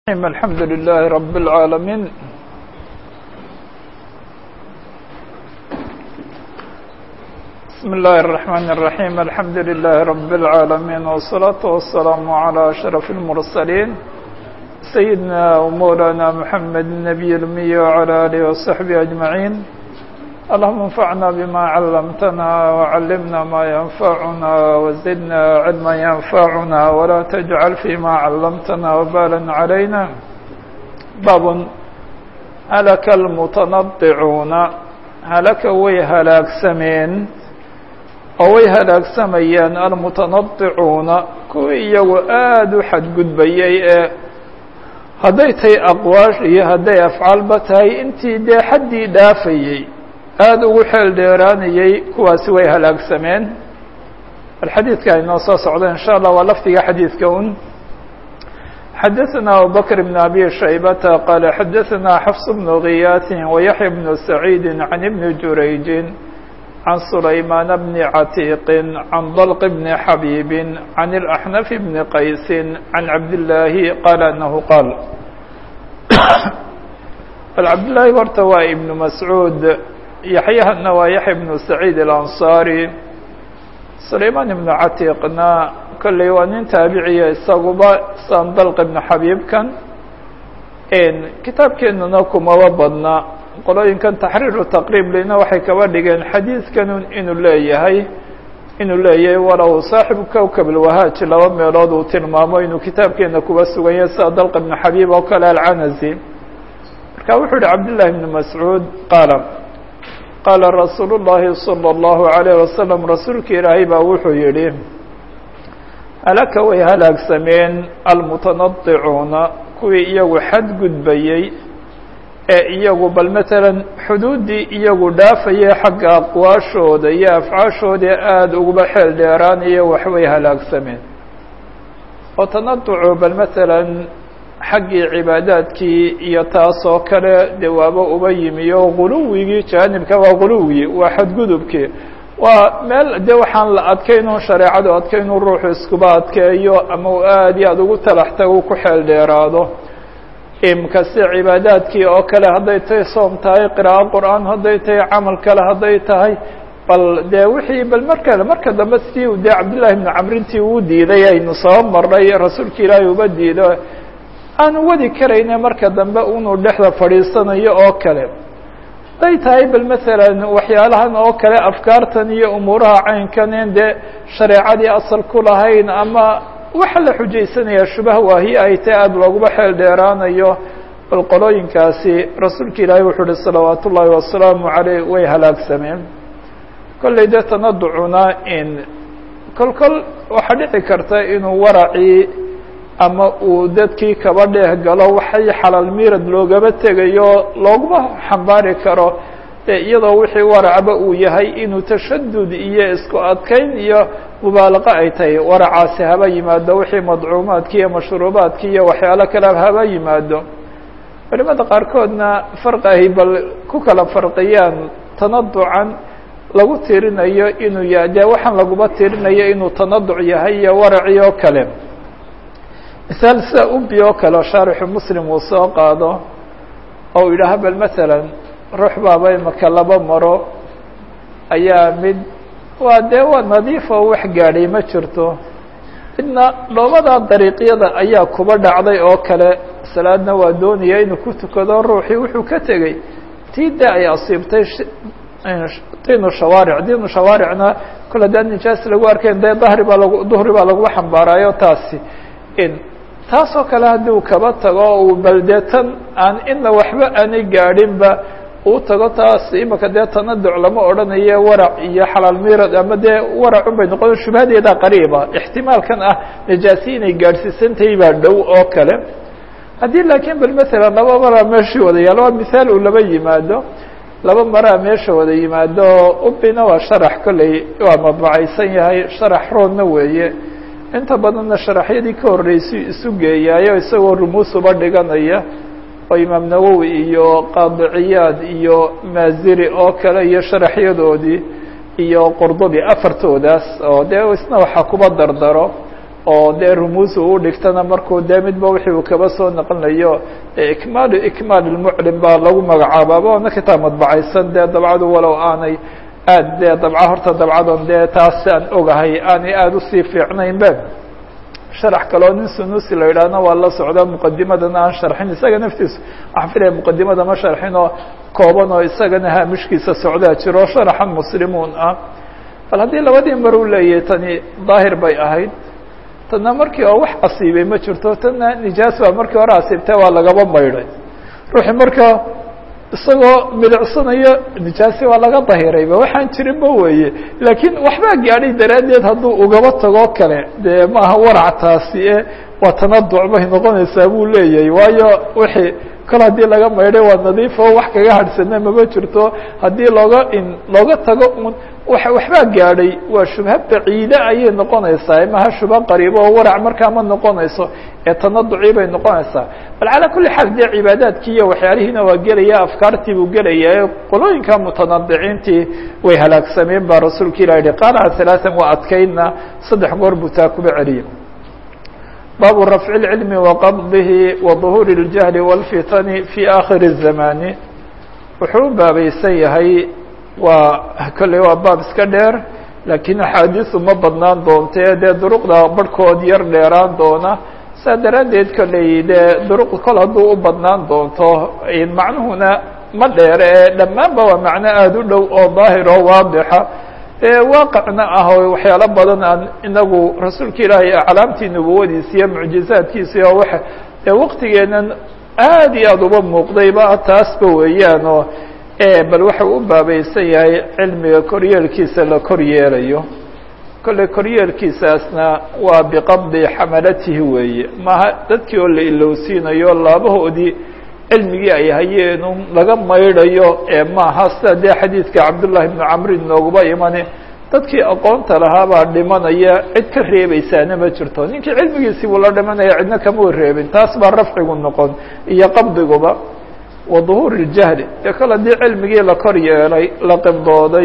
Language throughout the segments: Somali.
الحمد لله رب العالمين بسم الله الرحمن الرحيم الحمد لله رب العالمين والصلاة والسلام على أشرف المرسلين سيدنا ومولانا محمد النبي الأمي وعلى آله وصحبه أجمعين اللهم انفعنا بما علمتنا وعلمنا ما ينفعنا وزدنا علما ينفعنا ولا تجعل فيما علمتنا وبالا علينا باب هلك المتنطعون هلك way halaagsameen oo way halaagsamayeen almutanadicuuna kuwii iyagu aada u xadgudbayay ee hadday tahay aqwaash iyo hadday afcaalba tahay intii dee xaddii dhaafayey aada ugu xeel dheeraanayey kuwaasi way halaagsameen alxadiidka aynoo soo socda in sha allah waa lafdiga xadiidka un xadaثna abubakr bn abi shaybata qaala xadaثna xfs bn giyaaثi wayaحya bn saciidi can ibni jurayji can sulaymaan bni catiiqi can dalq bni xabiibi can اlaxnaf bni qaysi can cabdillaahi qaala anahu qaal bal cabdillaahi horta waa ibnu mascuud yaxyahana waa yaxya bnu saciid alansaari sulaymaan ibnu catiiqna kolley waa nin taabiciya isaguba san dalq ibnu xabiibkan kitaabkeenuna kumaba badna qolooyinkan taxriiru taqriib lina waxay kaba dhigeen xadiidkan inuu leeyahay inuu leeyahay walow saaxibu kowkab alwahaaj laba meelood uu tilmaamo inuu kitaabkeena kuba sugan yahay sida dalq ibnu xabiib oo kale alcanasi marka wuxuu yihi cabdillahi ibnu mascuud qaala qaala rasuulu llaahi salى اllahu عalayه wasalam rasuulka ilaahay baa wuxuu yihi halaka way halaagsameen almutanadicuuna kuwii iyagu xadgudbayey ee iyagu bal matalan xuduuddii iyagu dhaafayay xagga aqwaashooda iyo afcaashooda aada uguba xeel dheeraanaya waxbay halaagsameen oo tanaducu bal matalan xaggii cibaadaadkii iyo taas oo kale dee waaba uba yimi oo guluwigii jaanibka waa guluwi waa xadgudubkii waa meel de waxaan la adkaynun shareecadu adkaynun ruuxu iskuba adkeeyo ama uu aada iyo aada ugu talax tago ku xeel dheeraado imkase cibaadaadkii oo kale hadday tahay soom tahay qiraa'o qur-aan hadday tahay camal kale hadday tahay bal dee wixii bal marka marka dambe sidii u dee cabdillahi ibnu camrintii uu diiday aynu soo marnay rasuulka ilaahay uba diido aanu wadi karayne marka dambe inuu dhexda fadhiisanayo oo kale hadday tahay bal masalan waxyaalahan oo kale afkaartan iyo umuuraha caynkan en dee shareecadii asal ku lahayn ama waxa la xujaysanayaa shubah waahi ay tahay aada looguma xeel dheeraanayo bal qolooyinkaasi rasuulka ilaahay wuxuu uhi salawaat ullaahi wasalaamu caleyh way halaagsameen kolley dee tanaducuna in kol kol waxaa dhici karta inuu waracii ama uu dadkii kaba dheeh galo waxay xalaal miirad loogaba tegayo looguma xambaari karo dee iyadoo wixii waracba uu yahay inuu tashadud iyo isku adkayn iyo mubaalaqo ay tahay waracaasi haba yimaado wixii madcuumaadki iyo mashruubaadki iyo waxyaalo kale haba yimaado culimada qaarkoodna farqi ay bal ku kala farqiyaan tanaducan lagu tirinayo inuu yahay dee waxaan laguma tirinayo inuu tanaduc yahay iyo waraci oo kale misaal sida ubi oo kale o shaarixu muslim uu soo qaado oo u yidhaaha bal masalan ruux baaba imaka laba maro ayaa mid waa dee waa nadiif oo wax gaadhay ma jirto midna dhoobada dariiqyada ayaa kuba dhacday oo kale salaadna waa doonaya inuu ku tukado ruuxii wuxuu ka tegey tii de ay asiibtay diinu shawaaric diinu shawaaricna kol haddaan nijaas lagu arkayn dee dahri baa lag duhri baa laguba xambaaraayo taasi in taasoo kale haddii uu kaba tago uu balde tan aan ina waxba aanay gaadhinba uu tago taas imika dee tanaduc lama odhanayo warac iyo xalaal miirad ama dee waracun bay noqon shubhadeeda qariiba ixtimaalkan ah najaasi inay gaadhsiisantahay baa dhow oo kale haddii laakiin bal masalan laba maraa meeshii wada yaalo waa mithaal uu laba yimaado laba maraa meesha wada yimaado ubina waa sharax kolley waa madbacaysan yahay sharax roodna weeye inta badanna sharaxyadii ka horreysay isu geeyaayo isagoo rumuusuba dhiganaya oo imaam nawowi iyo qaadiciyaad iyo maaziri oo kale iyo sharaxyadoodii iyo qurdubi afartoodaas oo dee isna waxaa kuba dardaro oo dee rumuus uu dhigtana markuu dee midba wixii uu kaba soo naqlinayo ikmaal ikmaal lmuclim baa lagu magacaababa oona kitaab madbacaysan dee dabcadu walow aanay aad dee dabca horta dabcadan dee taas aan ogahay aanay aada usii fiicnayn be sharax kaleo nin sunusi la yidhaahna waa la socda muqadimadana aan sharxin isaga naftiisu waxaan filaya muqadimada ma sharxin oo kooban oo isagana haamishkiisa socdaa jiro sharaxan muslimuun ah bal haddii labadii mar uu leeyahay tani daahir bay ahayd tanna markii oo wax asiibay ma jirto tanna nijaas baa markii hore asiibtay waa lagaba maydhay ruuxi markaa isagoo milicsanayo nijaasi waa laga dahirayba waxaan jirinba weeye laakiin waxbaa gaadhay daraaddeed hadduu ugaba tagoo kale dee maaha warac taasi e waa tanaduc bay noqonaysaa buu leeyahay waayo wixii kol haddii laga maydhay waa nadiifo wax kaga hadhsana mama jirto haddii looga in looga tago un wa waxbaa gaadhay waa shubha baciide ayay noqonaysaa maha shubha qariibo oo warac markaa ma noqonayso ee tanaducii bay noqonaysaa bal calaa kulli xaal dee cibaadaadkii iyo waxyaalihiina waa gelaya afkaartii buu gelaya qolooyinka mutanadiciintii way halaagsameen baa rasuulka ilah yihi qaalaha halaatan waa adkaydna saddex goor buu taa kuba celiyay baabu rafci اlcilmi waqabdihi waظuhuuri اljahli wاlfitani fi aakhiri الzamani wuxuu u baabaysan yahay waa kolley waa baab iska dheer laakiin axaadiisu ma badnaan doontee dee duruqda barhkood yar dheeraan doona saa daraaddeed kolley dee duruq kol hadduu u badnaan doonto macnuhuna ma dheere ee dhammaanba waa macno aada u dhow oo daahir oo waadixa ee waaqicna ah oo waxyaalo badan aan inagu rasuulka ilaahay aclaamtii nubuwadiisa iyo mucjizaadkiisa oo wa ee waqtigeenan aada iyo aada uba muuqdayba taasba weeyaan oo bal waxau u baabaysan yahay cilmiga koryeelkiisa la kor yeelayo kolley koryeelkiisaasna waa biqabdi xamalatihi weeye maaha dadkii oo la ilowsiinayo laabahoodii cilmigii ay hayeen un laga maydhayo ee maaha sida dee xadiidka cabdullahi bnu camri nooguba imani dadkii aqoonta lahaabaa dhimanaya cid ka reebaysaana ma jirto ninkii cilmigiisii buu la dhimanaya cidna kama reebin taas baa rafcigu noqon iyo qabdiguba wa duhuur اljahli ee kol haddii cilmigii la kor yeelay la qibdooday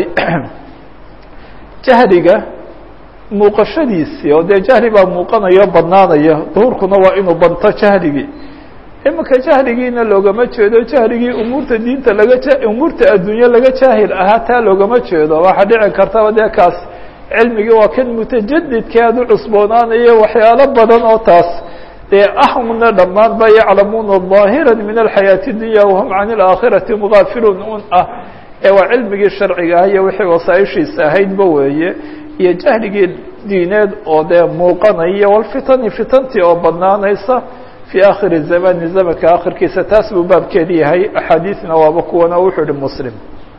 jahliga muuqashadiisii oo dee jahli baa muuqanayo badnaanaya duhuurkuna waa inuu banto jahligii iminka jahligiina loogama jeedo jahligii umuurta diinta laga umuurta adduunye laga jaahil ahaa taa loogama jeedo waxaa dhici kartaba dee kaas cilmigii waa kan mutajadidka aada u cusboonaanayo waxyaalo badan oo taas dee ahmna dhammaan ba yaclamuuna ظaahira min alxayaaةi اdunya wahum can اlaakhirati mغaafiluun un ah ee waa cilmigii sharciga ah iyo wixii wasaaishiisa ahaydba weeye iyo jahligii diineed oo dee muuqanaya walfitani fitantii oo badnaanaysa fii akhiri zamani zamanka akhirkiisa taas buu baabkeedi yahay axaadiisna waaba kuwana wuxuu ihi muslim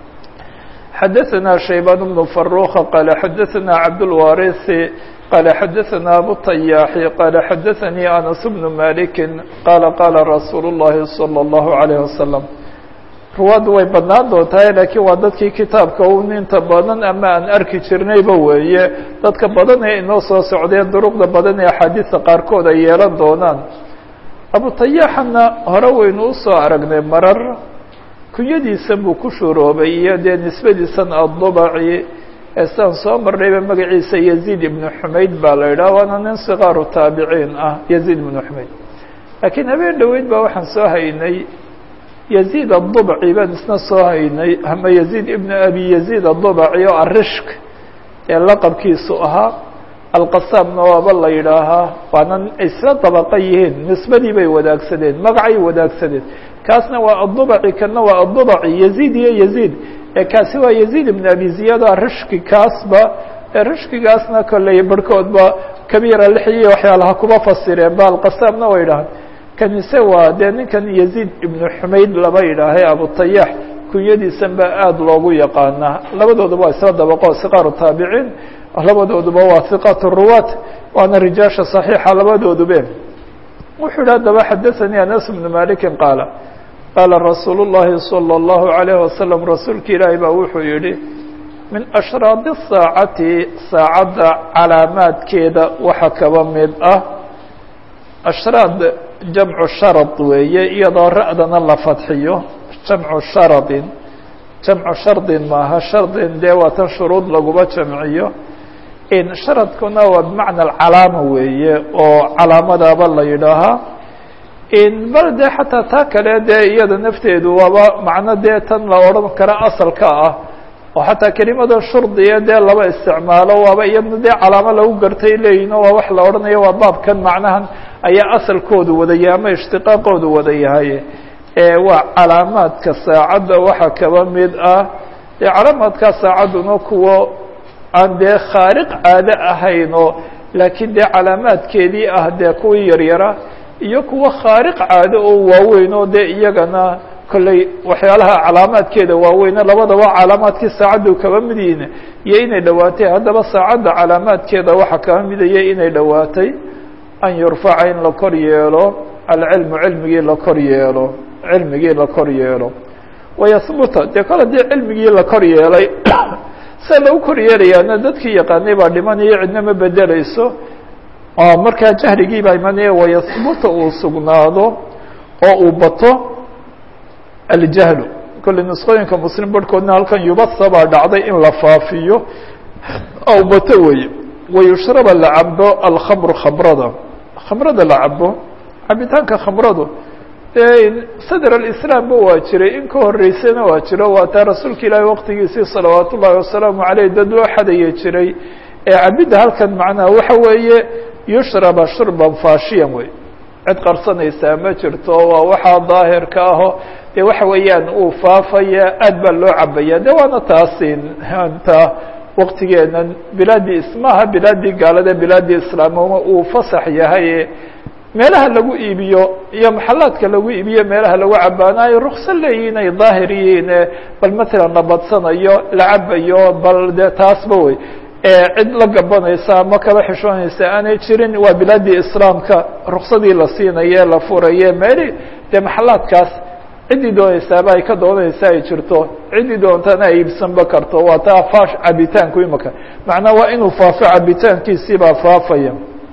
xadaثna shaybaan bnu faruka qaala xadaثna cabdاlwarisi qال xdثna أbو الطyاح qال xdثnي أنس بن مالك qال qاla رasuuل اللhi صلى الله عليه وسلم ruwaaddu way badnaan doontahay lakiin waa dadkii kitaabka un inta badan ama aan arki jirnayba weeye dadka badan ee inoo soo socdeen duruqda badan ee axaadiista qaarkood ay yeelan doonaan abuطayaaxana hore waynu usoo aragnay marar kunyadiisan buu ku shuroobay iyo dee nisbadiisan aلضبci sidaan soo marnayba magaciisa yaziid ibnu xumayd baa la yidhaha waana nin sikaaru taabiciin ah yaziid ibnu xumayd laakiin habeen dhoweyd baa waxaan soo haynay yaziid adubci baan isna soo haynay ama yaziid ibnu abi yaziid adubci oo arishk ee laqabkiisu ahaa alqasaamna waaba la yidhaahaa waana isla dabaqa yihiin nisbadii bay wadaagsadeen magacay wadaagsadeen kaasna waa adubci kana waa adubci yaziid iyo yaziid kaasi waa yaziid ibn abi ziyad rishki kaasba rishkigaasna kolley barhkoodba kabiira lixiyi waxyaalaha kuma fasireen ba alqasaamna way idhahaan kanise waa dee ninkan yaziid ibnu xumayd laba yidhaahay abutayax kunyadiisan ba aada loogu yaqaanaa labadooduba waa isla dabaqo siqaaru taabiciin labadooduba waa hiqat ruwaat waana rijaasha صaxiixa labadoodube wuxuu yidhi haddaba xadaثanii anas bnu maliki qaala qaala rasuulu الlahi salى الlahu عalayه wasalam rasuulka ilaahi baa wuxuu yihi min ashraadi الsaacati saacadda calaamaadkeeda waxa kaba mid ah ashraad jamcu sharad weeye iyadoo ra'dana la fadxiyo jamcu sharadin jamcu shardin maaha shardin dee waa tan shuruud laguma jamciyo sharadkuna waa bimacna alcalaama weeye oo calaamadaba la yidhaahaa bal dee xataa taa kale dee iyada nafteedu waaba macno dee tan la odhan kara asalka ah oo xataa kelimada shurdiya dee laba isticmaalo waaba iyadna dee calaamo lagu gartay leeyihin o waa wax la odhanayo waa baabkan macnahan ayaa asalkoodu wadaya ama ishtiqaaqoodu wada yahay waa calaamaadka saacadda waxaa kaba mid ah dee calaamaadkaa saacadduna kuwo aan dee khaariq caado ahayn oo laakiin dee calaamaadkeedii ah dee kuwii yaryara iyo kuwo khaariq caado oo waaweyn oo dee iyagana kolley waxyaalaha calaamaadkeeda waaweyne labadaba calaamaadkii saacaddu kaba mid yihiin iyo inay dhowaatay haddaba saacadda calaamaadkeeda waxaa kaba midaya inay dhowaatay an yurfaca in la kor yeelo alcilmu cilmigii la kor yeelo cilmigii la kor yeelo wayahbuta dee kol haddii cilmigii la kor yeelay se lagu kor yeelayaana dadkii yaqaanay baa dhimanayo cidna ma bedelayso oo markaa jahrigii baa imanaya wayahbuta uu sugnaado oo uu bato aljahlu kolley nusqooyinka muslim barhkoodna halkan yubasa baa dhacday in la faafiyo oo bato weeye wayushraba la cabo alkhamru khamrada khamrada la cabo cabitaanka khamradu sadr alislaamba waa jiray in ka horeysana waa jiro waa taa rasuulka ilaahi waqtigiisii salawaat ullahi wasalaamu caleyh dad loo xadaya jiray ee cabidda halkan macnaha waxa weeye yushraba shurban faashiyan wey cid qarsanaysaa ma jirto waa waxaa daahirka aho dee waxa weeyaan uu faafaya aad baa loo cabaya de waana taasin ta waqtigeenan bilaadii ismaha bilaadii gaalada bilaadii islaamoma uu fasax yahay meelaha lagu iibiyo iyo maxalaadka lagu iibiyo meelaha lagu cabaanayo rukso leeyihin ay daahir yihiin bal matalan la badsanayo la cabayo bal de taasba wey cid la gabanaysa ama kaba xishoonaysa aanay jirin waa bilaadii islaamka ruksadii la siinaye la furaye meeli dee maxalaadkaas ciddii doonaysaaba ay ka doonaysa ay jirto ciddii doontana ay iibsanba karto waa taa faash cabitaanku imaka macnaa waa inuu faafo cabitaankiisii baa faafaya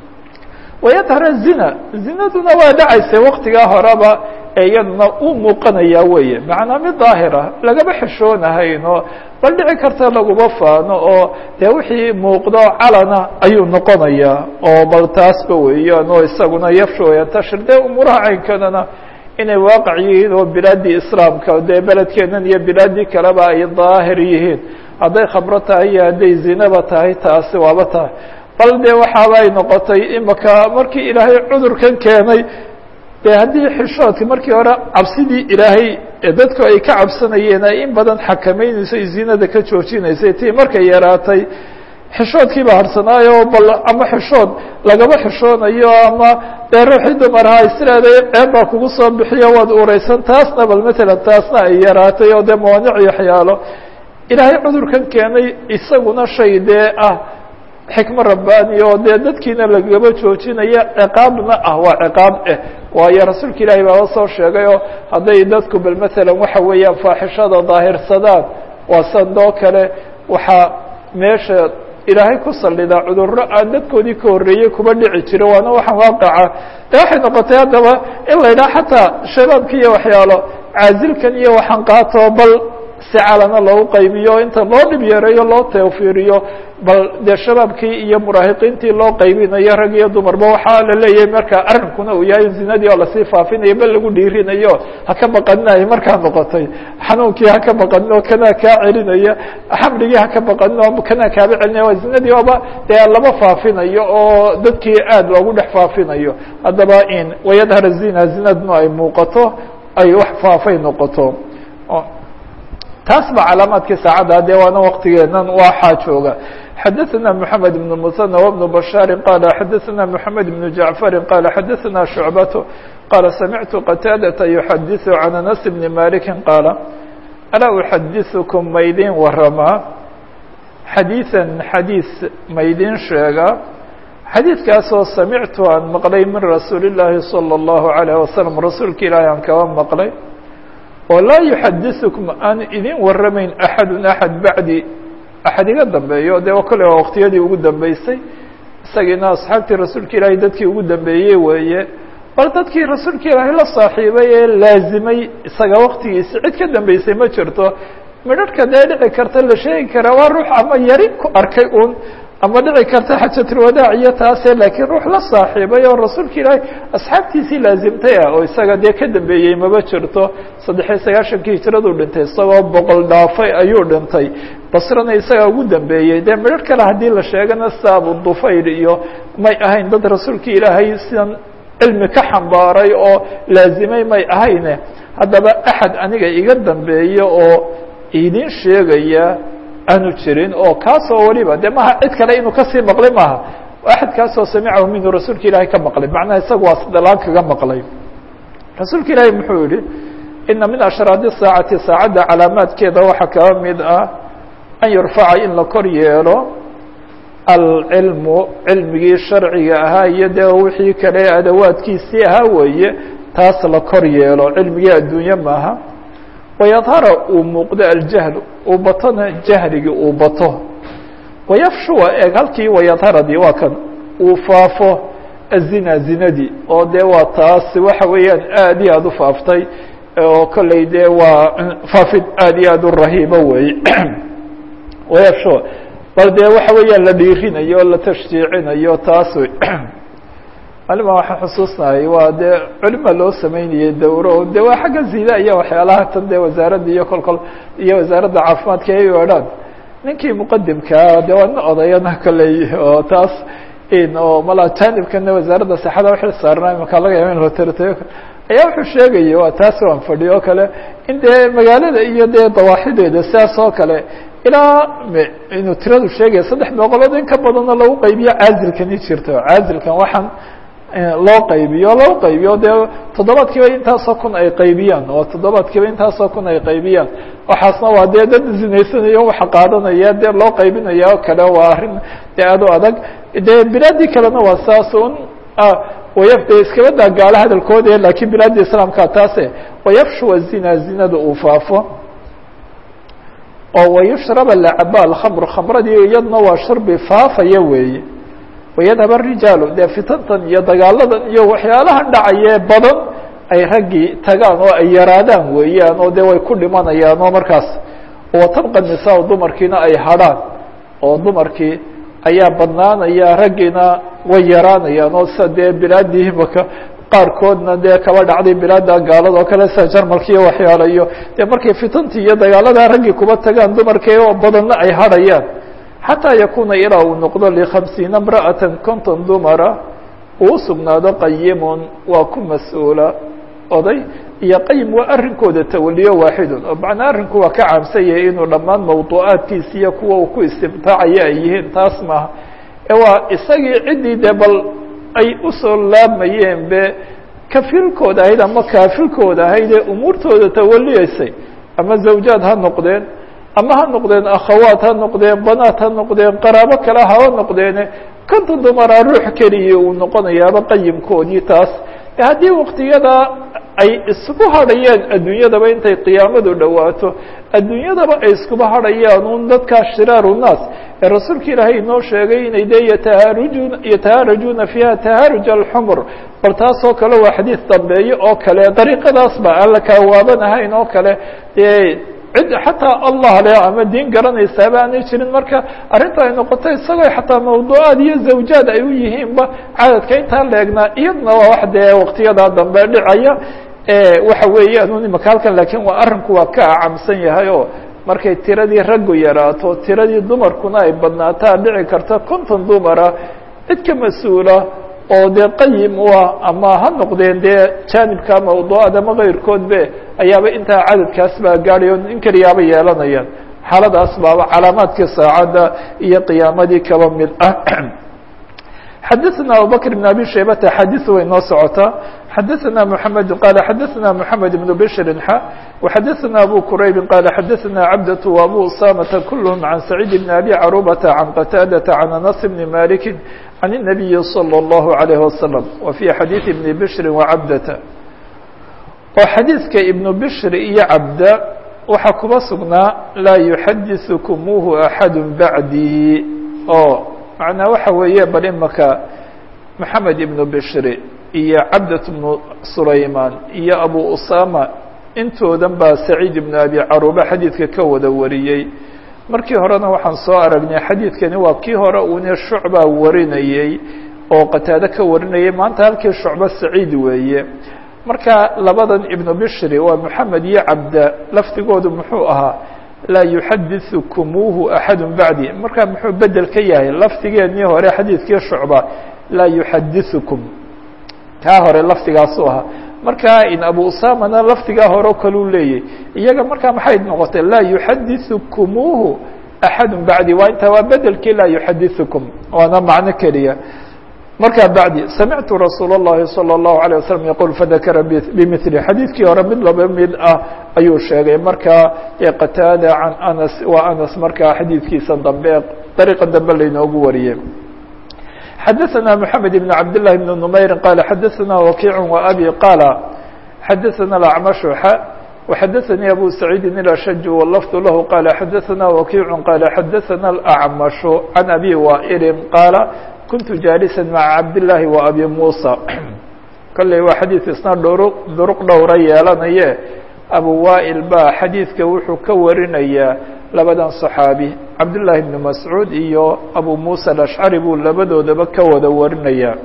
wayadhara zina zinaduna waa dhacaysay waktigaa horeba ee iyaduna uu muuqanaya weeye macnaa mid daahira lagaba xishoonahayn oo bal dhici karta laguma faano oo dee wixii muuqdo calana ayuu noqonayaa oo bal taasba weeyaan oo isaguna yafshu yantashir dee umuuraha caynkanana inay waaqac yihiin oo bilaadii islaamka dee beledkeenan iyo bilaadii kaleba ay daahir yihiin hadday khamro tahay iyo hadday zinaba tahay taasi waaba tahay bal dee waxaaba ay noqotay imaka markii ilaahay cudurkan keenay dee haddii xishoodka markii hore cabsidii ilaahay ee dadku ay ka cabsanayeen ay in badan xakameynayso ay zinada ka joojinaysay tii markay yaraatay xishoodkii baa harsanaayo bal ama xishood lagaba xishoonayo ama dee ruuxii dumaraha isleeday ceeb baa kugu soo bixiyo waad ureysan taasna bal matalan taasna ay yaraatay oo dee mawaanic iyo waxyaalo ilaahay cudurkan keenay isaguna shay dee ah xikmo rabbaani oo dee dadkiina lagaba joojinaya ciqaabna ah waa ciqaab eh waayo rasuulka ilaahi baaba soo sheegay oo hadday dadku bal matalan waxa weeyaan faaxishada daahirsadaan waa sandoo kale waxaa meesha ilaahay ku sallida cudurro aan dadkoodii ka horreeyey kuba dhici jiro waana waxaan waaqaca de waxay noqotay haddaba in la yidhaha xataa shabaabka iyo waxyaalo caazilkan iyo waxaan qaato bal si calana loogu qaybiyo inta loo dhib yareeyo loo tawfiiriyo bal dee shabaabkii iyo muraahiqiintii loo qaybinayo rag iyo dumarba waxaa la leeyahay marka arrinkuna uu yahay zinadii oo lasii faafinayo bal lagu dhiirinayo ha ka baqaninayo markaa noqotay xanuunkii ha ka baqanino kanaa kaa celinaya xamligii ha ka baqanino kanaa kaaba celinaya waa zinadii oba dee lama faafinayo oo dadkii aad loogu dhex faafinayo haddaba in wayadhar zina zinaduna ay muuqato ay wax faafay noqoto taas ba calaamaadkii saacadda dee waana waktigeenan waxaa jooga xadaثna mحamed بن المثنى وبن بشhاaر qال xadaثna mحamed بن جaعفر qال xadaثna شhuعبة qال سمعت qتاadة يحadiث عن أنس بن مالك qاaل ألا أحadiثكم maydin waramaa xadيiثا xadيiث maydin sheega xadiidkaasoo samictu aan maqlay min rasuuli الlahi صلى الlaه عليه وسلم rasuulka ilaahi aan kaba maqlay oo laa yuxadiثukum aan idin waramayn axadu axad bacdi axad iga dambeeyo dee kole waa waktiyadii ugu dambeysay isagiina asxaabtii rasuulka ilaahay dadkii ugu dambeeyey weeye bal dadkii rasuulka ilaahay la saaxiibay ee laazimay isaga waktigiisi cid ka dambeysay ma jirto midharhka dee dhici karta la sheegi karaa waa ruux ama yari ku arkay un ama dhici karta xajatulwadaac iyo taase laakiin ruux la saaxiibay oo rasuulka ilaahay asxaabtiisii laazimtay ah oo isaga dee ka dambeeyey maba jirto saddexiyo sagaashankii hijraduu dhintay isagoo boqol dhaafay ayuu dhintay basrana isagaa ugu dambeeyey dee midhar kale haddii la sheegana sida abu dufayl iyo may ahayn dad rasuulka ilaahay sidan cilmi ka xambaaray oo laazimay may ahayne haddaba axad aniga iga dambeeya oo idin sheegaya aanu jirin oo kaasoo waliba de maha cid kale inuu kasii maqlay maaha axad kaasoo samicahu minhu rasuulka ilaahay ka maqlay macnaha isaga waa sidalaan kaga maqlay rasuulka ilaahay muxuu yihi ina min ashraadi saacati saacadda calaamaadkeeda waxaa kaba mid ah an yurfaca in la kor yeelo alcilmu cilmigii sharciga ahaa iyo dee wixii kale adawaadkiisii ahaa weeye taas la kor yeelo cilmigii adduunye maaha wayadhara uu muuqdo aljahlu uu batona jahligii uu bato wayafshuwa eeg halkii wayadharadii waa kan uu faafo azina zinadii oo dee waa taas waxa weeyaan aad iyo aada u faaftay oo kolley dee waa faafid aad iyo aad u rahiibo weeye wayafshuwa bal dee waxa weeyaan la dhiirinayo o la tashjiicinayo taas wey malima waxaan xusuusnahay waa dee culima loo sameynayay dawro de waa xagga zida iyo waxyaalaha tan dee wasaaradda iyo kol kol iyo wasaaradda caafimaadka ay odhaan ninkii muqadimkaa de waa nin odayana kolley oo taas in oo mala janibkana wasaaradda saxada wixii saarnaa imankaa laga yaaba in loo tartayo ayaa wuxuu sheegaya waa taas waan fadhiyo o kale in dee magaalada iyo dee dawaaxideeda sidaas oo kale ilaa inuu tiradu sheegaya saddex boqolood in ka badanna lagu qaybiyo caazilkani jirto caazilkan waxaan loo qaybiyo loo qaybiyo dee toddobaadkiiba intaasoo kun ay qaybiyaan oo toddobaadkiiba intaasoo kun ay qaybiyaan waxaasna waa dee dad zinaysanayo waxa qaadanaya dee loo qaybinaya oo kale waa arrin dee aad u adag dee bilaadii kalena waa saas un wayafde iskabadaa gaalo hadalkooda lakiin bilaadda islaamka taase wayafshuwa zina zinada uu faafo oo wayushraba lacaba alkhamr khamradii iyadna waa sharbi faafaya weeye wayadhab arijaalu dee fitantan iyo dagaaladan iyo waxyaalahan dhacayee badan ay raggii tagaan oo ay yaraadaan weeyaan oo dee way ku dhimanayaan oo markaas watabqa nisaa dumarkiina ay hadhaan oo dumarkii ayaa badnaanaya raggiina way yaraanayaan oo sida dee bilaadii imaka qaarkoodna dee kaba dhacday bilaada gaalada oo kale sida jarmalka iyo waxyaala iyo dee markay fitantii iyo dagaalada raggii kuba tagaan dumarkii oo badanna ay hadhayaan xataa yakuna ilaa uu noqdo likhamsiina imra'ata konton dumara uu sugnaado qayimun waa ku mas-uula oday iyo qayim waa arrinkooda tawaliyo waaxidun oo macnaa arrinku waa ka caamsan yahay inuu dhammaan mawduucaadkiisa iyo kuwa uu ku istimtaacayo ay yihiin taas maaha ee waa isagii ciddii dee bal ay usoo laabmayeen be kafilkooda ahayd ama kaafilkooda ahayd ee umuurtooda tawaliyeysay ama zawjaad ha noqdeen ama ha noqdeen akhawaat ha noqdeen banaat ha noqdeen qaraabo kale haba noqdeene konta dumaraa ruux keliya uu noqonayaaba qayimkoodii taas haddii waktiyada ay isku hadhayaan adduunyadaba intay qiyaamadu dhowaato adduunyadaba ay iskuba hadhayaan un dadkaa shiraaru naas ee rasuulka ilaahay inoo sheegay inay dee yatahaarujun yatahaarajuuna fiiha tahaaruj alxumr bal taasoo kale waa xadiid dambeeye oo kale dariiqadaas ba aan la kaawaabanahayn oo kale dee cid xataa allah le ama diin garanaysaaba aanay jirin marka arrinta ay noqoto isagoo xataa mawduucaad iyo zawjaad ay u yihiinba cadadka intaa leegnaa iyadna waa wax dee waktiyadaa dambe dhicaya waxa weeyaan un imaka halkan lakin waa arrinku waa ka acamsan yahay oo markay tiradii raggu yaraato tiradii dumarkuna ay badnaataa dhici karta konton dumara cid ka mas-uula oo dee qayim u ah ama ha noqdeen dee jaanibka mawduucad ama kayrkoodbe ayaaba intaa cadadkaas baa gaadhayo in keliyaaba yeelanayaan xaaladaas baaba calaamaadkii saacadda iyo qiyaamadii kaba mid ah xadaثna abubakr بn abi shaybata xadiث way noo socotaa xadaثna mحamed qala xadaثna mحamed بn bshri xa وxadaثna abu quraybi qala xadaثna cabdة وabu usamata kulhm can sacيid bn abi carubata can qataadaةa can anas bni maliki can الnabiyi slى الlahu عalيه waslم wa fي xadiiث ibni bshri وcabdata oo xadiidka ibnu bshri iyo cabda waxaa kuba sugnaa laa yuxadiثkumuuhu axad bacdii oo macnaa waxa weeye bal imaka maxamed ibnu bishri iyo cabdat bnu sulaymaan iyo abu usama intoodan baa saciid ibnu abi caruba xadiidka ka wada wariyey markii horena waxaan soo aragnay xadiidkani waa kii hore uune shucbaa warinayey oo qataado ka warinayay maanta halkii shucbo saciid weeye marka labadan ibnu bishri waa moxamed iyo cabda lafdigoodu muxuu ahaa laa yuxaditثukumuuhu axadu bacdi marka muxuu bedel ka yahay lafdigeenii hore xadiidkii shucba laa yuxadiثukum kaa hore lafdigaasuu ahaa marka in abu usamana lafdigaa hore o kaleu leeyahy iyaga markaa maxay noqotay laa yuxadiثukumuuhu axadu bacdi waa intaa waa bedelkii laa yuxadiثukum waana macno keliya markaa bacdi samictu rasuul الlahi salى الlahu عalيه waslم yaqul fadakara bimili xadiidkii hore mid laba mid ah ayuu sheegay markaa qataada can anas waa anas markaa xadiidkiisa dambe dariiqa dambe laynoogu wariyey xadaثna mحamed بn cabd لlahi بn نmayri qala xadaثna wakiic وabi qala xadaثna اacmash وxadaثnii abu saciidi الأshج wlfd lahu qala xadaثna wakiic qala xadaثna الأcmash can abi waئli qaala kuntu jaalisa maca cabdillaahi wa abi muusa kolley waa xadiid isna dhuru duruq dhowra yeelanaye abu waa'il baa xadiidka wuxuu ka warinayaa labadan صaxaabi cabdullaahi bni mascuud iyo abu muusa alashcari buu labadoodaba ka wada warinayaa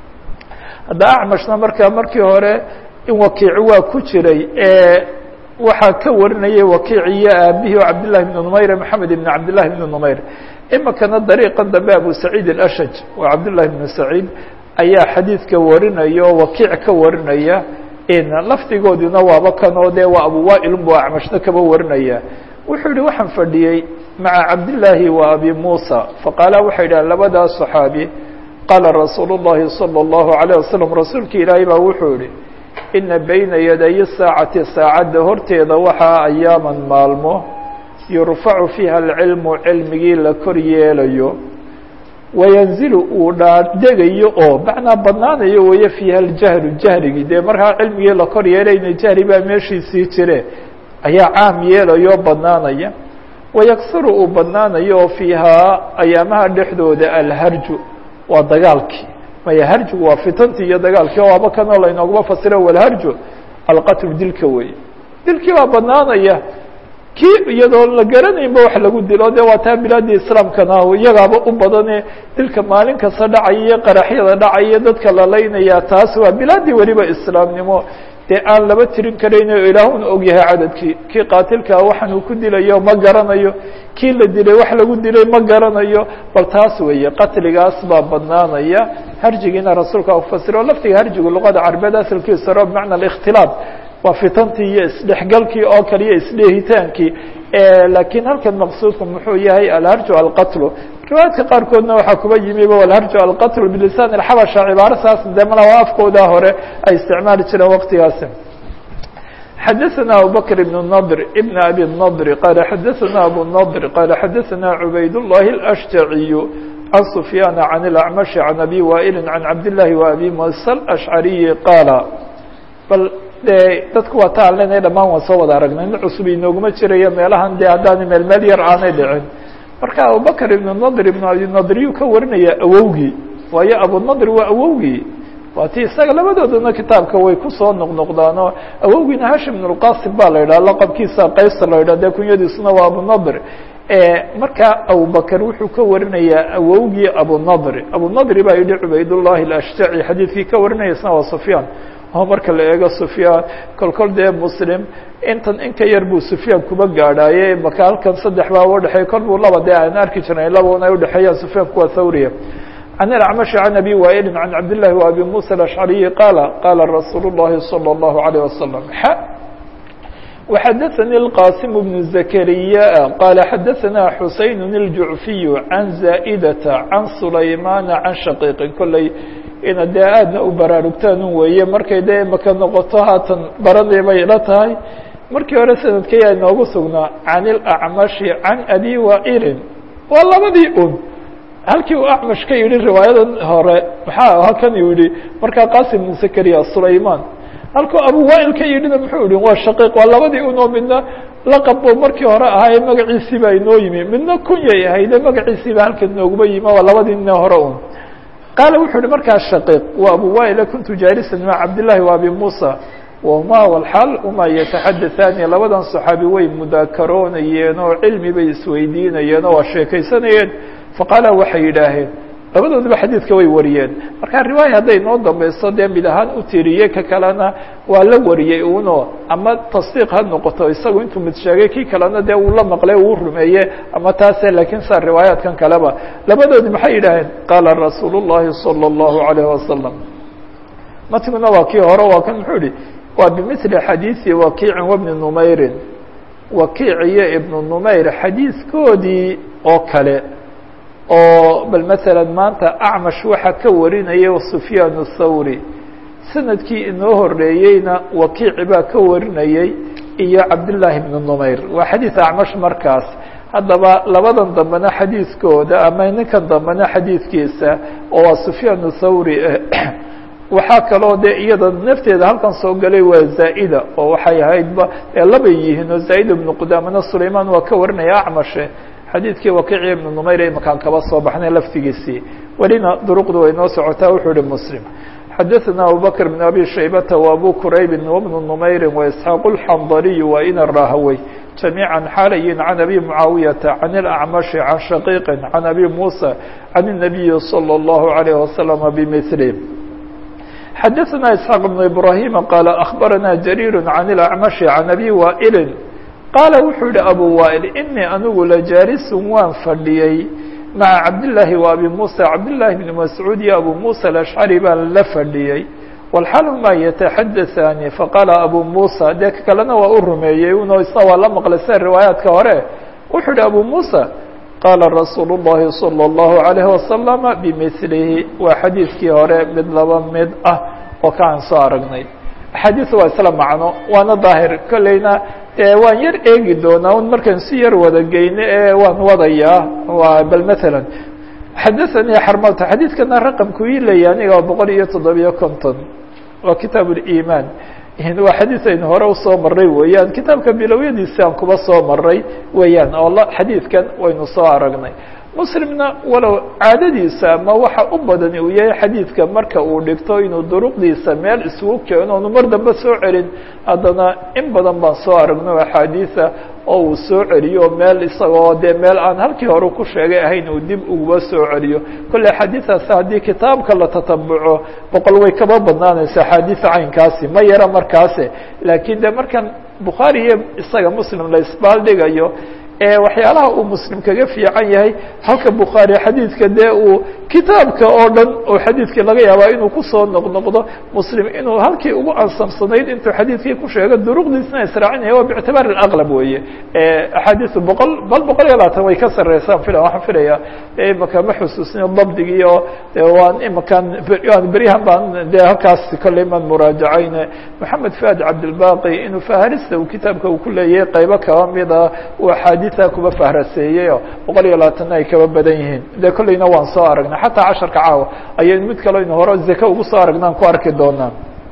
hadda acmashna markaa markii hore in wakiici waa ku jiray ee waxaa ka warinayay wakiic iyo aabihii o cabdillahi bni numayr maxamed ibn cabdillahi bni numayr imikana dariiqa dambe abu saciid alashaj waa cabdullahi bnu saciid ayaa xadiidka warinaya oo wakiic ka warinaya lafdigooduna waaba kanoo dee waa abu waa'ilun bu acmashna kaba warinaya wuxuu yihi waxaan fadhiyey maca cabdillaahi wa abi muusa faqaala waxay yidhaha labadaas صaxaabi qaala rasuulu الlahi salى الlahu عalيه wasalam rasuulki ilaahay baa wuxuu yihi ina bayna yaday saacati saacadda horteeda waxaa ayaaman maalmo yurfacu fiiha alcilmu cilmigii la kor yeelayo wayanzilu uu dhaadegayo oo macnaa badnaanayo weeye fiiha aljahlu jahrigii dee markaa cilmigii la kor yeelayna jahri baa meeshiisii jire ayaa caam yeelayo badnaanaya wayaksuru uu badnaanayo oo fiihaa ayaamaha dhexdooda alharju waa dagaalkii maya harjigu waa fitantii iyo dagaalkii oo aba kanoo laynooguma fasiro walharju alqatlu dilka weeye dilkii baa badnaanaya kii iyadoo la garanaynba wax lagu dilo de waa taa bilaadii islaamkana iyagaaba u badane dilka maalin kasta dhacaya iyo qaraxyada dhacaya dadka lalaynaya taas waa bilaadii weliba islaamnimo dee aan laba tirin karayn o ilaahuna og yahay cadadkii kii qaatilkaa waxaan uu ku dilayo ma garanayo kii la dilay wax lagu dilay ma garanayo bal taas weeye qatligaas baa badnaanaya harjigiina rasuulka ufasiro laftiga harjigu luqada carabeed asalkiisa ro bimacna ااkhtilaaf waa fitantii iyo isdhexgalkii oo kale iyo isdheehitaankii lakiin halkan maqsuudku muxuu yahay alharju alqatlu riwaayadka qaarkoodna waxaa kuba yimiba alharju alqatlu bilisan اxabasha cibaaro saas de mala afkooda hore ay isticmaali jireen waqtigaasi xadaثna abubakr ibn nadr ibn abi nadr qala xadaثna abu nadr qala xadaثna cubayd الlahi اlأshjaciy can sufyaana can اlacmashi can abi waa'ili can cabdillahi wa abi musa alashcariyi qaala bal de dadku waa ta aan leenahay dhamaan waan soo wada aragnay nin cusub inooguma jirayo meelahan de haddaana meel meel yar aanay dhicin marka abubakr ibn nadr ibn abi nadriyuu ka warinaya awowgii waayo abunadr waa awowgii waa ti isaga labadoodana kitaabka way kusoo noqnoqdaan oo awowgiina hashim ibn اlqasim ba la yidhaha laqabkiisa qaysar la yidhah de kunyadiisuna waa abunadr marka abubakr wuxuu ka warinayaa awowgii abunadr abunadri baa yihi cubaydullahi alashjaci xadiidkii ka warinaya isna waa sufyaan oo marka la eego sufyaan kol kol dee muslim intan in ka yar buu sufyaan kuba gaadhaaye maka halkan saddex baa udhexeey kol buu laba dee aan arki jirnay labana ay udhexeeyaan sufyaanku waa thawriya can ilacmashi can abi waa'ilin can cabdillahi wa abi musa alashcariyi qaala qaala rasuulu llahi salى اllahu alayh wasalam xa وxadaثnي الqاsim بن زكريا qال xadaثna xuseyn الjuعفiy عan زائdة عan سulaymana عan shaqيqi kolley ina dee aadna u baraarugtaan un weeye markay dee maka noqoto haatan baradii bay ila tahay markii hore sanadkaya inoogu sugnaa can الأcmaشhi can abi waa'ilin waa labadii un halkii uu acmash ka yihi riwaayadan hore maxaa halkan uu yihi markaa qasim بن زكريا sulayman halkuu abu waa'il ka yidhina muxuu yihi waa shaqiiq waa labadii unoo midna laqab buu markii hore ahaaye magaciisii baa inoo yimi midna kunyay ahayde magaciisiiba halkan nooguma yimi waa labadii nin hore un qaala wuxuu yihi markaa shaqiiq waa abu waa'ila kuntu jaalisan maca cabdillahi wa abi muusa wahuma walxaal uma yataxadaثaani labadan صaxaabi way mudaakaroonayeen oo cilmi bay isweydiinayeen oo waa sheekaysanayeen faqaala waxay yidhaaheen labadoodaba xadiidka way wariyeen marka riwaaya hadday noo dambayso dee mid ahaan u tiriyey ka kalena waa la wariyey uno ama tasdiiq ha noqoto isagu intuu mid sheegay kii kalena dee uu la maqlay uu rumeeye ama taase laakiin saa riwaayaadkan kaleba labadoodi maxay yidhaaheen qaala rasuul الlahi salى الlahu عalayه wasalam matiguna waa kii hore waa kan muxuu yihi waa bimili xadiiثi wakiicin wabni numayrin wakiic iyo ibnu numayr xadiiskoodii oo kale oo bal maala maanta acmash waxaa ka warinaya sufyaan الthawri sanadkii inoo horeeyeyna wakiici baa ka warinayey iyo cabdالlahi bn numayr waa xadiiث acmash markaas haddaba labadan dambena xadiiskooda ama ninkan dambena xadiidkiisa oo waa sufyaan الthawri waxaa kaloo de iyada nafteeda halkan soo galay waa zaa'ida oo waxay ahaydba ee labay yihiin oo zaa'id ibnu qudaamana sulayman waa ka warinaya acmashe xadiidkii wakiici ibnu numayr imakaan kaba soo baxnay laftigiisii welina duruqdu way noo socotaa wuxuu ihi muslim xadaثna abubakr bn abi shaybata وabu quraybi wbnu numayri وaisxaaq اlxandaliy wa ina rahawey جamيعا xalayin can abi mucaawiyaةa can اlأcmaشhi can shaqiiqi can abi musa can الnabiyi slى الlahu عalيه waslm bmثlih xadaثna isxaaq بn ibrahima qaala akhbarana jariir can اlأcmaشhi can abi waa'ili qaala wuxuu yihi abu waa'il inii anigu lajaalisun waan fadhiyey maca cabdillaahi wa abi muusa cabdillaahi bni mascuud iyo abu muusa alashcari baan la fadhiyey walxaal maa yataxadaثaani faqaala abu muusa dee ka kalena waa u rumeeyey uno isna waa la maqlay sida riwaayaadka hore wuxuu yihi abu muusa qaala rasuulu الlahi salى الlahu عalayhi wasalama bimilihi waa xadiidkii hore mid laba mid ah oo kaan soo aragnay axaadiiث waa isla macno waana daahir kolleyna waan yar eegi doonaa un markaan si yar wada geyno ee waan wadayaa waa bal mثalا xadaثanii xarmata xadiidkana raqamku ii leeya aniga waa boqol iyo toddobiyo konton waa kitaab اliman waa xadiid aynu hore usoo maray weeyaan kitaabka bilowyadiisi aan kuba soo maray weeyaan oo xadiidkan waynu soo aragnay muslimna walow caadadiisa ama waxa u badani uu yahay xadiidka marka uu dhigto inuu duruqdiisa meel isugu keeno onu mar dambe soo celin haddana in badan baan soo aragno axaadiisa oo uu soo celiyo meel isagoo dee meel aan halkii hore ku sheegay ahayn uu dib uguba soo celiyo kolley axaadiidaasi haddii kitaabka la tatabuco boqol way kaba badnaanaysa axaadiisa caynkaasi ma yara markaase laakiin de markan bukhaari iyo isaga muslim la isbaaldhigayo waxyaalaha uu muslim kaga fiican yahay halka bukhaari xadiidka dee uu kitaabka oo dhan oo xadiidkii laga yaabaa inuu kusoo noqnoqdo muslim inuu halkii ugu ansamsanayd intuu xadiidkii ku sheego duruqdiisna israacinaya waa bictibaar alaqlab weeye axaadiisu boqol bal boqol iyo labaatan way ka sareysaan fila waxaan filaya imaka ma xusuusino dabdigii oo waan imakaan beryahan baan dee halkaas kolley maan muraajacayne moxamed fuad cabdilbaqi inuu faharista uu kitaabka uu ku leeyahay qaybo kaba mida uu axaadiisa kuba fahraseeyey oo boqol iyo labaatanna ay kaba badan yihiin dee kolleyna waan soo aragnay xataa casharka caawa ayaynu mid kale aynu hore zake ugu soo aragnaan ku arki doonaa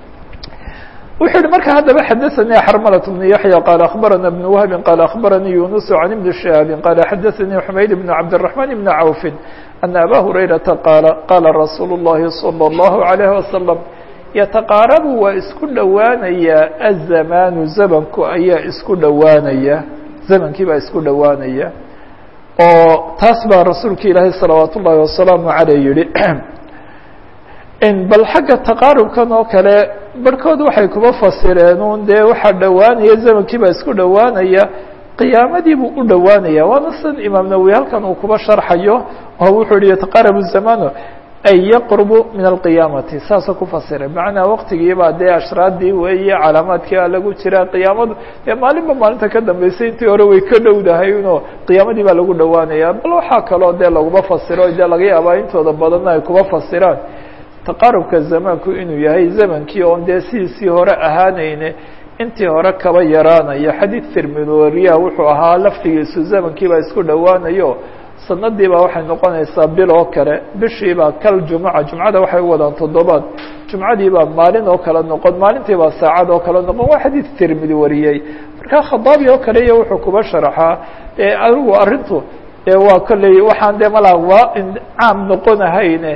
wuxuu yihi marka haddaba xadaثanii xarmlة بن yaحyى qال aخbarana بن wهbi qال aخbaranii yuنuس عan iبn شhihaabi qال xadaثanii xumayd بن cabdالرحمن بن cawف أن abا هurayرaةa qاala qاla rasuul الlahi صلى الlaه عليه وasلم yتaqاarabu waa isku dhowaanaya الزamaanu zamanku ayaa isku dhowaanaya zamankii baa isku dhowaanaya oo taas baa rasuulka ilaahay salawaat ullaahi wasalaamu caleyh yihi bal xagga taqaarubkan oo kale barhkood waxay kuba fasireen un dee waxaa dhowaanaya zamankii baa isku dhowaanaya qiyaamadii buu u dhowaanaya waana sidan imaam nawowi halkan uu kuba sharxayo oo wuxuu yihi yataqaarabu zamanu ay yaqrubu min alqiyaamati saasoo ku fasiray macnaa waqtigiibaa dee ashraadii weeye calaamaadkii a lagu jiraa qiyaamadu dee maalinba maalinta ka dambeysay intii hore way ka dhowdahay inoo qiyaamadii baa lagu dhowaanaya bal waxaa kaloo dee laguma fasiro dee laga yaabaa intooda badanna ay kuba fasiraan taqarubka zamaanku inuu yahay zamankii oon dee sidiisii hore ahaanayne intii hore kaba yaraanayo xadiid tirmidoriya wuxuu ahaa laftigiisu zamankiibaa isku dhowaanayo sanadii baa waxay noqonaysaa bil oo kale bishiibaa kal jumca jumcada waxay u wadaan toddobaad jumcadiibaa maalin oo kale noqon maalintiibaa saacad oo kale noqon waa xadiid tirmidi wariyey marka khadaabi oo kale iyo wuxuu kuba sharaxaa adigu arrintu waa kolley waxaan dee malaa waa caam noqonahayne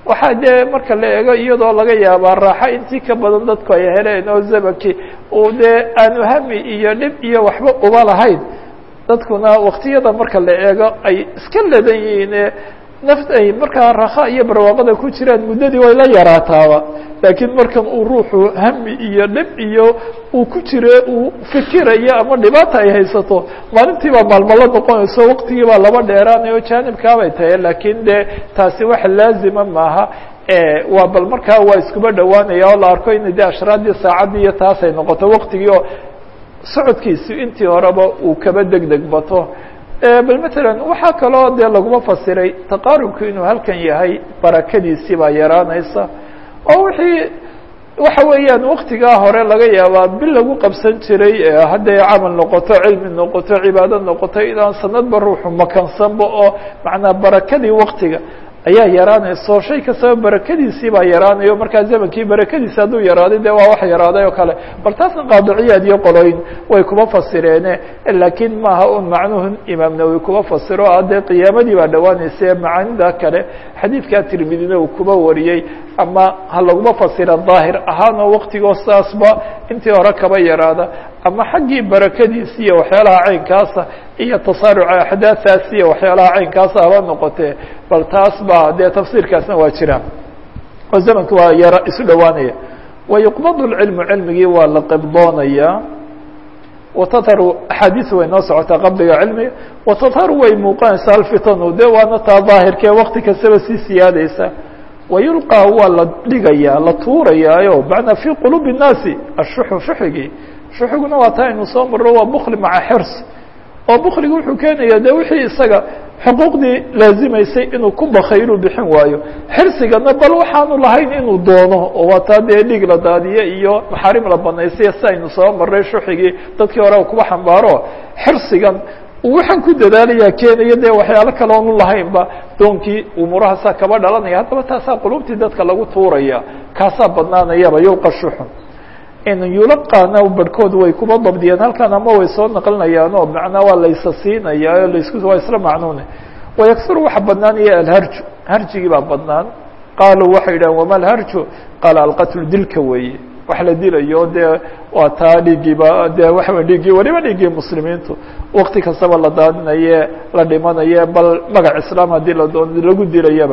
waxaa dee marka la eego iyadoo laga yaabaa raaxo intii ka badan dadku ay heleen oo zamankii uu dee aanu hami iyo dhib iyo waxba uba lahayn dadkuna waktiyada marka la eego ay iska ledan yihiine naft ay markaa rakha iyo barwaaqada ku jiraan muddadii way la yaraataaba laakiin markan uu ruuxu hami iyo dhib iyo uu ku jiro uu fikirayo ama dhibaata ay haysato maalintii baa maalmo la noqonayso waqtigii baa laba dheeraanayo jaanibkaabay tahay laakiin dee taasi wax laazima maaha waa bal markaa waa iskuba dhowaanaya oo la arko in de ashraaddii saacaddii iyo taasay noqoto waqtigii oo socodkiisi intii horeba uu kaba deg deg bato bal matalan waxaa kaloo dee laguma fasiray taqaarubku inuu halkan yahay barakadiisii baa yaraanaysa oo wixii waxa weeyaan waktigaa hore laga yaabaa bil lagu qabsan jiray hadday camal noqoto cilmi noqoto cibaado noqoto inaan sanadba ruuxu makansanba oo macnaa barakadii waktiga ayaa yaraanayso shay kastaba barakadiisii baa yaraanayo markaa zamankii barakadiisi hadduu yaraaday de waa wax yaraaday oo kale bal taasna qaadiciyaad iyo qoloyn way kuma fasireene laakiin maaha un macnuhu imaam nawowi kuma fasiro a dee qiyaamadii baa dhowaanaysa macaanida kale xadiidkaa tirmidina uu kuba wariyey ama ha laguma fasira daahir ahaanoo waktigoo saasba intii hore kaba yaraada ama xaggii barakadiisi iyo waxyaalaha caynkaasa iyo tasaaruca axdaathaasi iyo waxyaalaha caynkaasa haba noqotee bal taas ba dee tafsiirkaasna waa jira oo zamanka waa yara isu dhowaanaya wayuqbadu lcilmu cilmigii waa la qibdoonaya watadharu axaadiis way noo socotaa qabdiga cilmiga watadharu way muuqanaysaa alfitanu de waana taa daahirkee wakti kastaba sii siyaadaysa wayulqaa waa la dhigayaa la tuurayaayo macnaa fii quluubi الnaasi ashuxu shuxigii shuxiguna waa taa aynu soo marro waa bukli maca xirs oo bukliga wuxuu keenaya de wixii isaga xuquuqdii laazimaysay inuu ku bakaylu bixin waayo xirsigana bal waxaanu lahayn inuu doono oo waa taa dee dhiig la daadiye iyo maxaarim la banaysay si aynu soo maray shuxigii dadkii hore kuba xambaaro xirsigan uu waxaan ku dadaalaya keenaya dee waxyaalo kale oonu lahaynba doonkii umuurahaasaa kaba dhalanaya haddaba taasaa qulubtii dadka lagu tuuraya kaasaa badnaanayaba yulqa shuxun yulaqaana barhkood way kuba dabdiyeen halkan ama way soo naqlinayaan oo macnaa waa laysa siinaya laisku waa isla macnuune wayaksuru waxa badnaanaya alharju harjigii baa badnaan qaaluu waxay yidhahen wama alharju qaala alqatlu dilka weeye wax la dilayo dee waa taa dhiiggiiba dee waxa dhiiggii waliba dhiiggii muslimiintu wakti kastaba la daadinaye la dhimanaye bal magac islaam haddii la doon lagu dilayaba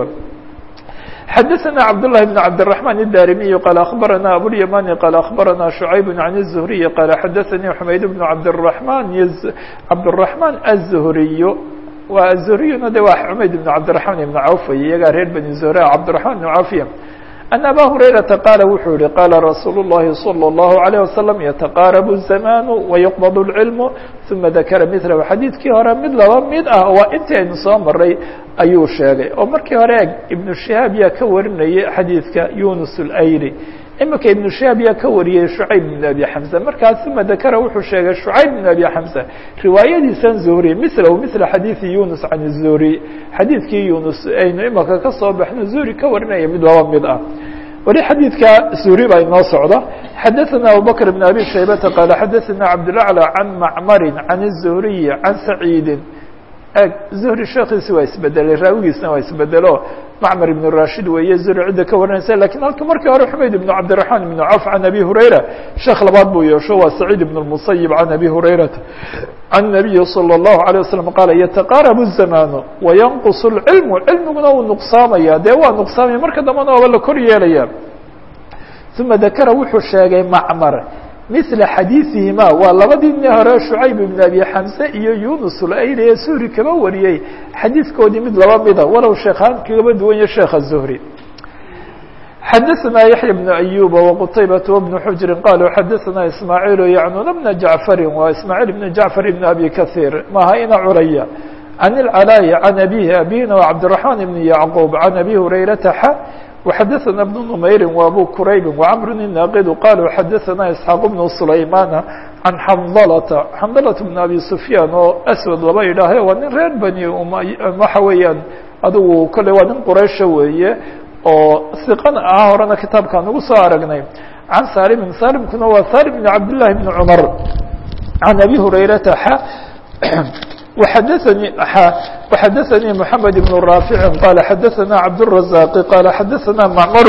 xdثna cبدالله بن cبدالرحمن الdاrمي qال أخبرنا أبواليماني qال أخبرنا شعيب عن الزهري qال xdثني حمaيد بن عبدالرحمن cبدالرحمن الزهري wa الزهريna de wa حمaيد بن عبدالرحمن بن عوف iyagaa reer بني زهر cبدالرحمن بن عوفية أن أbا هريرةa qاaل wuxuu yihi qاla رsuuل اللhi صلى الله عليه وسلم يتقاaرب الزمان ويقبض العلم ثuma ذakra مثله xadيidkii hore mid laba mid ah waa intii aynu soo maray ayuu sheegay oo markii hore eg iبن شهاaب yaa ka warinayay xadيidka يuنس الأyلي imika iبن شهاaب yaa ka wariyey شhuعayب بن أبي حمزة markaas ثuma ذakra wuxuu sheegay شhuعayب بن أبي حمزة riwaayadiisan زهري مثله مثل xadيiثi يuنس عن الزهري xadيidkii يuنس aynu imika ka soo baxno زهري ka warinaya mid laba mid ah weli xadيidka زهري baa inoo socda xdثna abوبكر بن أبي شhيبة qال xdثna عبدالأعلى عن معmر عن الزهري عن سعيد زهري sheekiisi waa isbedelay raawigiisna waa isbedelo معmر بن راشhid weeye زهري cidda ka warinaysa lakiن halka markii hore حmayd بن عبدالرحمن بن عوف عن أبي هريرة sheekh labaad buu yeesho waa سعيد بن المصيب عن أبي هريرة عن النبي صلى الله عليه وسلم qال يتقاaرب الزمان وينqص العلم cilmiguna wuu نqsaamaya dee waa نqsaamaya marka dambana waaba la kor yeelaya ثuma ذakra wuxuu sheegay معmر مثل xadيiثihima waa labadii nin hore شhuعayب بن أبي حمزة iyo يuنس الأyl ee زهري kaba wariyey xadiidkoodii mid laba mida walow sheekhaan kagaba duwan ya sheekha زهري xdثna يحيى بن أيوب وqتيبة وبن حجر qالوا xdثna إسماعيل يعنون بن جعفر wa إسماعيل بن جعفر بن أبي كثير maha ina curaya عن العلاء عن أبيه أبيna وعبدالرحمن بن يعقوب عن أبي هريرة ح وxdثna بن نمyr وأbو كرayب وعمر الناqد qالوا xdثna إسحاaq بن سليمان عن xنdلة xنdلة بن أبي سفyان oo أسود laba yidhaahe waa nin reer bني waxa weeyaan adigu kole waa nin quraysha weeye oo ثiqana ah horena kitaabkaan ugu soo aragnay عن sالم sالمkuna waa sالم بن عبد اللhi بن cمر عن أبي هريرة ح وxadثnي وxadثnي محamed بن رافع qال xadثna cabدالرزاq qال xadثna معmر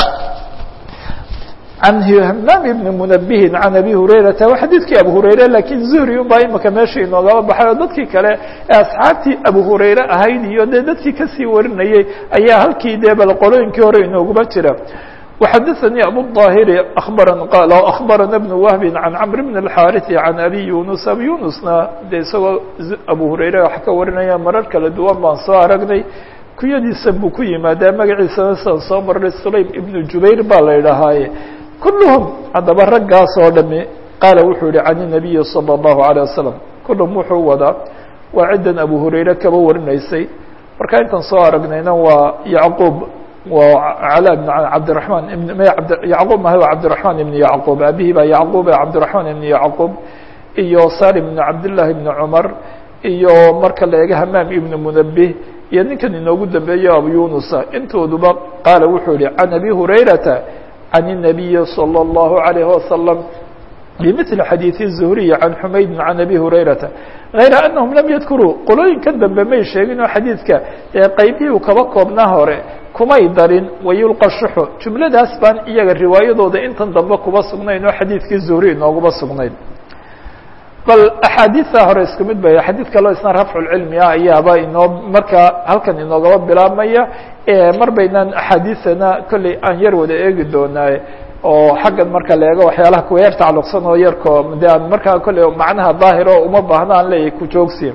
عن hmام بن منبه عن أbي هurayرaةa wa xadيثkii abu هurayre lakiن زهري un baa imika meesha inoogaba baxay oo dadkii kale ee asxaabtii abu هurayre ahayd iyo dee dadkii kasii warinayey ayaa halkii dee bal qolooyinkii hore inooguma jira وxadثnي أbو الظاhر qال أخبرna بن وهب عن cمر بن الحاrث عن أbي يuنس أbي يuنسna de isagoo abu هurayre wax ka warinaya marar kala duwan baan soo aragnay kunyadiisa buu ku yimaadaa magaciisana sidan soo maray sulaym iبن jubayr baa la idhahaaye kulluhum haddaba raggaas oo dhami qaala wuxuu yihi can النabiyi salى الlahu عalيه wasalam kulluhum wuxuu wadaa waa ciddan abu hurayre kaba warinaysay marka intan soo aragnayna waa yacquub waa calaa bn cabdiraحman ibn yacquub maha waa cabdiraحman ibn yacquub abihi baa yacquub cabdiraحman ibn yacquub iyo salim ibn cabdالlahi ibn cumar iyo marka la eega hamaam ibn munabih iyo ninkan inoogu dambeeyo abu yunusa intooduba qaala wuxuu yihi can abi hurayrata عن النبي صلى الله عليه وسلم بمثل xadيiث الزهري عن حmayd عن أbي هurayرaةa غayra أنهم لم يذkurوا qolooyinka dambe may sheegin oo xadiidka ee qaybihii kaba koobnaa hore kumay darin wayulqa shuxu jumladaas baan iyaga riwaayadooda intan dambe kuba sugnayn oo xadiidkii zuhri inooguma sugnayn bal axaadiista hore isku mid bay xadiid kaloo isna rafculcilmi ah ayaaba inoo markaa halkan inoogaba bilaabmaya mar baynaan axaadiisana kolley aan yar wada eegi doonaaye oo xaggan marka la eego waxyaalaha kuwa yar tacalluqsan oo yarko de aan markaa kolley macnaha daahir oo uma baahna aan leeyahay ku joogsi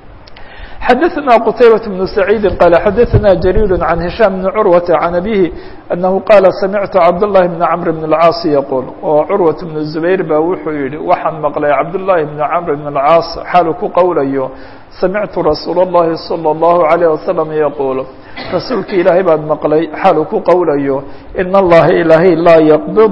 xadثna qتayبة بن سعيid qال xadثna جرير عن هiشام بن عروة عن أbيه أنه qال سمعت cبداللhi بن عمر بن الcاaص يقول oo curwaة بن زبير ba wuxuu yihi waxaan maqlay cabdاللahi بن عمر بن الcاaص xaalu ku qowlayo سمعtu رasuul الlahi صلى الله عليه وسلم يقول rasuulka ilaahay baan maqlay xaalu ku qowlayo iن الlaha ilaahay laa yqبض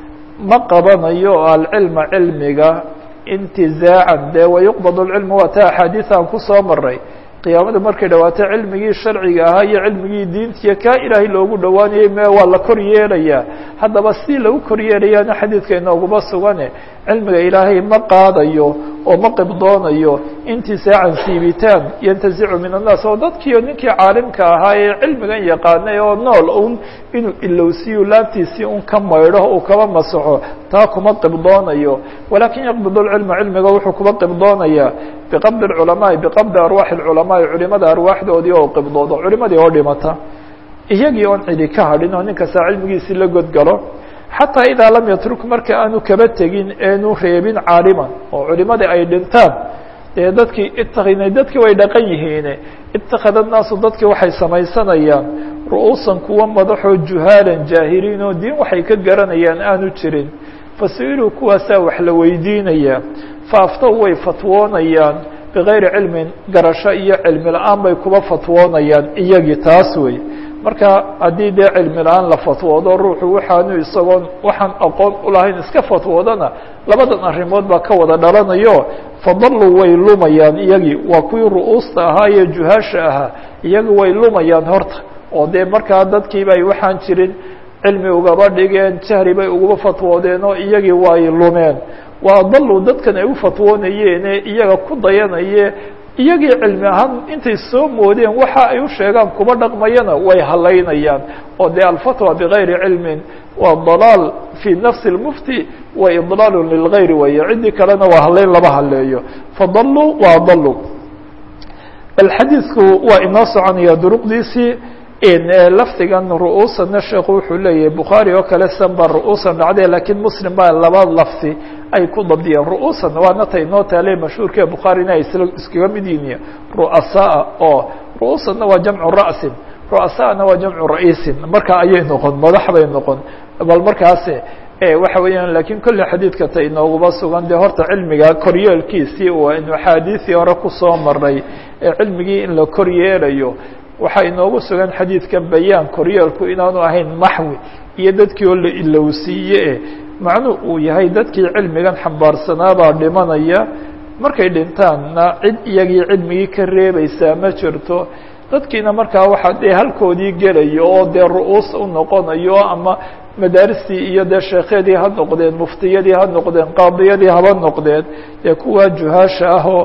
ma qabanayo alcilma cilmiga intizaacan dee wayuqbad اlcilmu waa ta axaadiis aan kusoo maray qiyaamada markay dhawaato cilmigii sharciga ahaa iyo cilmigii diintiya kaa ilaahay loogu dhowaanayay me waa la kor yeelayaa haddaba si lagu kor yeelayaana xadiidka inooguma sugane cilmiga ilaahay ma qaadayo oo ma qibdoonayo intisaacan siibitaan yantazicu min annaas oo dadkiio ninkii caalimka ahaa ee cilmigan yaqaanay oo nool un inuu ilowsiyo laabtiisii un ka maydho uu kaba masaxo taa kuma qibdoonayo walakin yaqbid lcilma cilmiga wuxuu kuba qibdoonayaa biqabdi اculamaai biqabdi arwaaxi اculamaai culimada arwaaxdoodii oo qibdoodo culimadii oo dhimata iyagii oon cidi ka hadhin oo nin kasta cilmigiisii la godgalo xataa idaa lam yatruk marka aanu kaba tegin eenu reebin caaliman oo culimadii ay dhintaan dee dadkii itakina dadkii way dhaqan yihiine itakada naasu dadkii waxay samaysanayaan ru'uusan kuwa madaxoo juhaalan jaahiliin oo diin waxay ka garanayaan aanu jirin fasa-iluu kuwaasaa wax la weydiinayaa faaftow way fatwoonayaan bigayri cilmin garasho iyo cilmi la-aan bay kuba fatwoonayaan iyagii taas wey marka haddii dee cilmi la-aan la fatwoodo ruuxu waxaanu isagoon waxaan aqoon ulahayn iska fatwoodana labadan arrimood baa ka wada dhalanayo fadaluu way lumayaan iyagii waa kuwii ru'uusta ahaa iyo juhaasha ahaa iyagi way lumayaan horta oo dee markaa dadkiibay waxaan jirin cilmi ugaba dhigeen jahri bay uguba fatwoodeen oo iyagii way lumeen waa daluu dadkan ay u fatwoonayeene iyaga ku dayanaye iyagii cilmi ahaan intay soo moodeen waxa ay u sheegaan kuba dhaqmayana way halaynayaan oo dee alfatwa bigayri cilmin waa dalaal fii nafsi اlmufti wa idlaalu lilgayri weeye ciddii kalena waa halayn lama haleeyo fadaluu waa daluu bal xadiidku waa inoo soconaya duruqdiisii lafdigan ru'uusana sheekhu wuxuu leeyahay bukhaari oo kale san baa ru'uusan dhacday lakiin muslim baa laba lafdi ay ku dabdiyeen ru'uusan waana ta inoo taale mashhuurka ee bukhaarina ay isla iskaga mid yihiin ru'asaa oo ru'uusanna waa jamcu ra'sin ru'asaana waa jamcu ra'iisin marka ayay noqon madax bay noqon bal markaas waxa weeyaan lakiin kolle xadiidka ta inooguba sugan dee horta cilmiga koryeelkiisii waa inu axaadiisii hore kusoo maray ee cilmigii in la koryeelayo waxaa inoogu sugan xadiidkan bayaan koryeelku inaanu ahayn maxwi iyo dadkii oo la ilowsiiye e macnuu uu yahay dadkii cilmigan xambaarsanaabaa dhimanaya markay dhintaanna cid iyagii cilmigii ka reebaysaa ma jirto dadkiina markaa waxaa dee halkoodii gelayo oo dee ru'uus u noqonayo ama madaaristii iyo dee sheekhyadii ha noqdeen muftiyadii ha noqdeen qaadiyadii haba noqdeen dee kuwaa juhaasha ah oo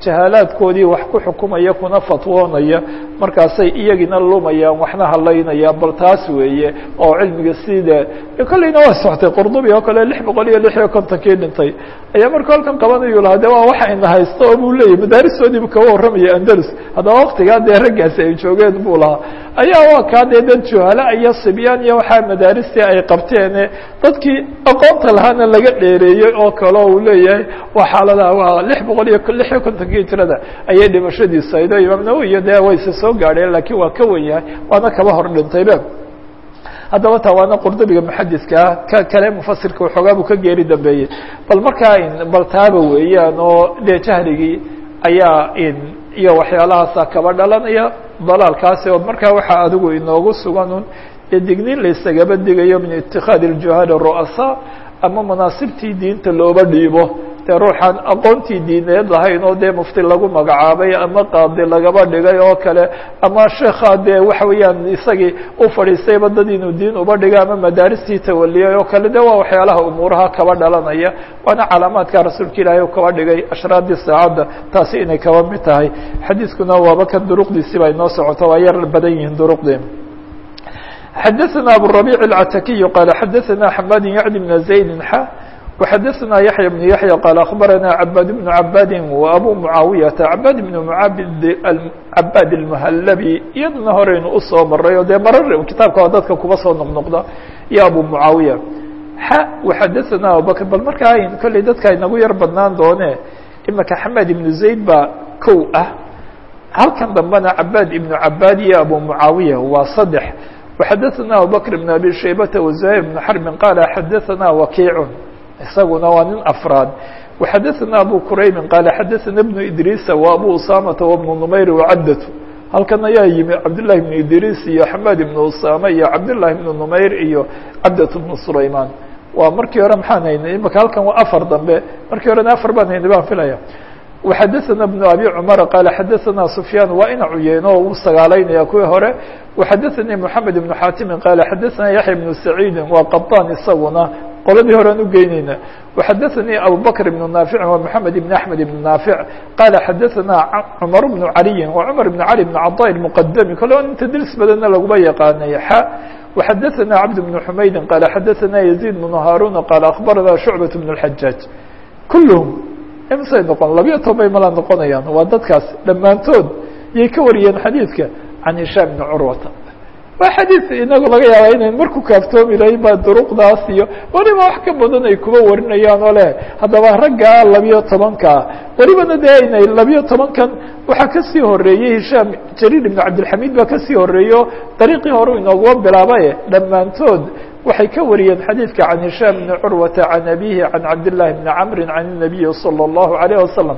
jahaalaadkoodii wax ku xukumaya kuna fatwoonaya markaasay iyagina lumayaan waxna halaynayaan bal taas weeye oo cilmiga sida kolleyna waa soctay qurdubi oo kale lix boqol iyo lix iyo kontonkii dhintay ayaa marka halkan qabanayu lahaa de waa waxa ina haysto oo buu leeyahy madaaristoodiibu kaba warramaya andalus haddaba waktigaa dee raggaasi ay joogeen buu lahaa ayaa waa kaa dee dad juhala iyo sibyaan iyo waxaa madaaristii ay qabteene dadkii aqoonta lahaana laga dheereeyey oo kale uu leeyahay waa xaaladaha waa lix boqol iyo lix iyo kontonkii hijrada ayay dhimashadiisa aydo imaam nawowi iyo dee wayse soo gaadheen laakiin waa ka wen yahay waana kaba hor dhintaybe haddaba taa waana qurdubiga muxadiskaa ka kale mufasirka waxoogaa buu ka geeri dambeeyey bal markaa bal taaba weeyaan oo dee jahrigii ayaa iyo waxyaalahaasa kaba dhalanaya dalaalkaasi oo markaa waxaa adigu inoogu suganun ee digniin laysagaba digayo min itikaadi اljuhaal ru'asaa ama manaasibtii diinta looba dhiibo dee ruuxaan aqoontii diineed lahayn oo dee mufti lagu magacaabay ama qaadi lagaba dhigay oo kale ama sheekha dee waxa weeyaan isagii u fadhiistayba dad inuu diin uba dhigay ama madaaristii tawaliyay oo kale de waa waxyaalaha umuuraha kaba dhalanaya waana calaamaadka rasuulka ilaahay u kaba dhigay ashraadii saacadda taasi inay kaba mid tahay xadiiskuna waaba kan duruqdiisi ba inoo socoto waa yar badan yihiin duruqdii xadaثna abالربيع العتakiي qال xadaثna حmad yعni بن زayd x وxadaثna yaحyى بن yaحyى qال أخbarana عباd بن عباd وأbو معaaوiyةa عباd بن عباd المhلبي iyadana horeynu usoo maray oo dee marar kitaabka dadka kuba soo noqnoqda iyo abu معaaوiyة x وxadaثna abubكر bal markaa kolley dadka inagu yar badnaan doone imika xmad iبن زayd baa kow ah halkan dambena عباd iبن عباd iyo abu معaaوiyة waa saddex وxadaثna abubكر بن abي شhaybةa وزهير بن xرب qال xadaثna وkiiع isaguna waa nin afraad وxadaثna abu quraybi qال xadaثna بن idrيس وabu usamةa وبن نmayr وcadة halkan ayaa yimi cabdاللahi بن idrيس iyo xmad بن usama iyo cabdاللahi بن نmayr iyo cabdة بن سulayman waa markii hore maxaan haynay imika halkan waa afar dambe markii horena afar baan haynay baan filaya وxadaثna بن abي cmر qال xadaثna سfyاn waa ina cuyeen oo u sagaalaynaya kuwii hore وxadaثnii محamed بن xaatimi qال xadaثna yaحya بن سacيidi waa qaطan isaguna qoladii horean ugeyneyna وxadaثnii abubكر بن ناaفiع wa محamed بن أحmed بن ناaفiع qال xadaثna cmر بن عaliyi wa cmر بن عalي بن caطاء المqdmi kole in tdris badanna laguma yaqaanay x وxadaثna cبد بن حmaydi qال xadaثna يزيد بن هاrوn qال أخbarana شhuعبة بن الحajاaج kulهm imsay noqon labiyo toban bay mala noqonayaan waa dadkaas dhammaantood yay ka wariyeen xadiidka can hishaam bni curwata waa xadiid inagu laga yaaba inayn marku kaaftoomi lahayn baa duruqdaas iyo weliba wax ka badan ay kuba warinayaan oo leh haddaba raggaa labiyo tobankaa welibana dee inay labiyo tobankan waxaa kasii horeeyey hishaam jariir ibn cabdilxamiid baa kasii horeeyo dariiqii hore inooguba bilaabaye dhammaantood waxay ka wariyeen xadiidka can hishaam bni curwata can abihi can cabdالlahi bni camri can الnabiyi salى الlahu عalيه wasalam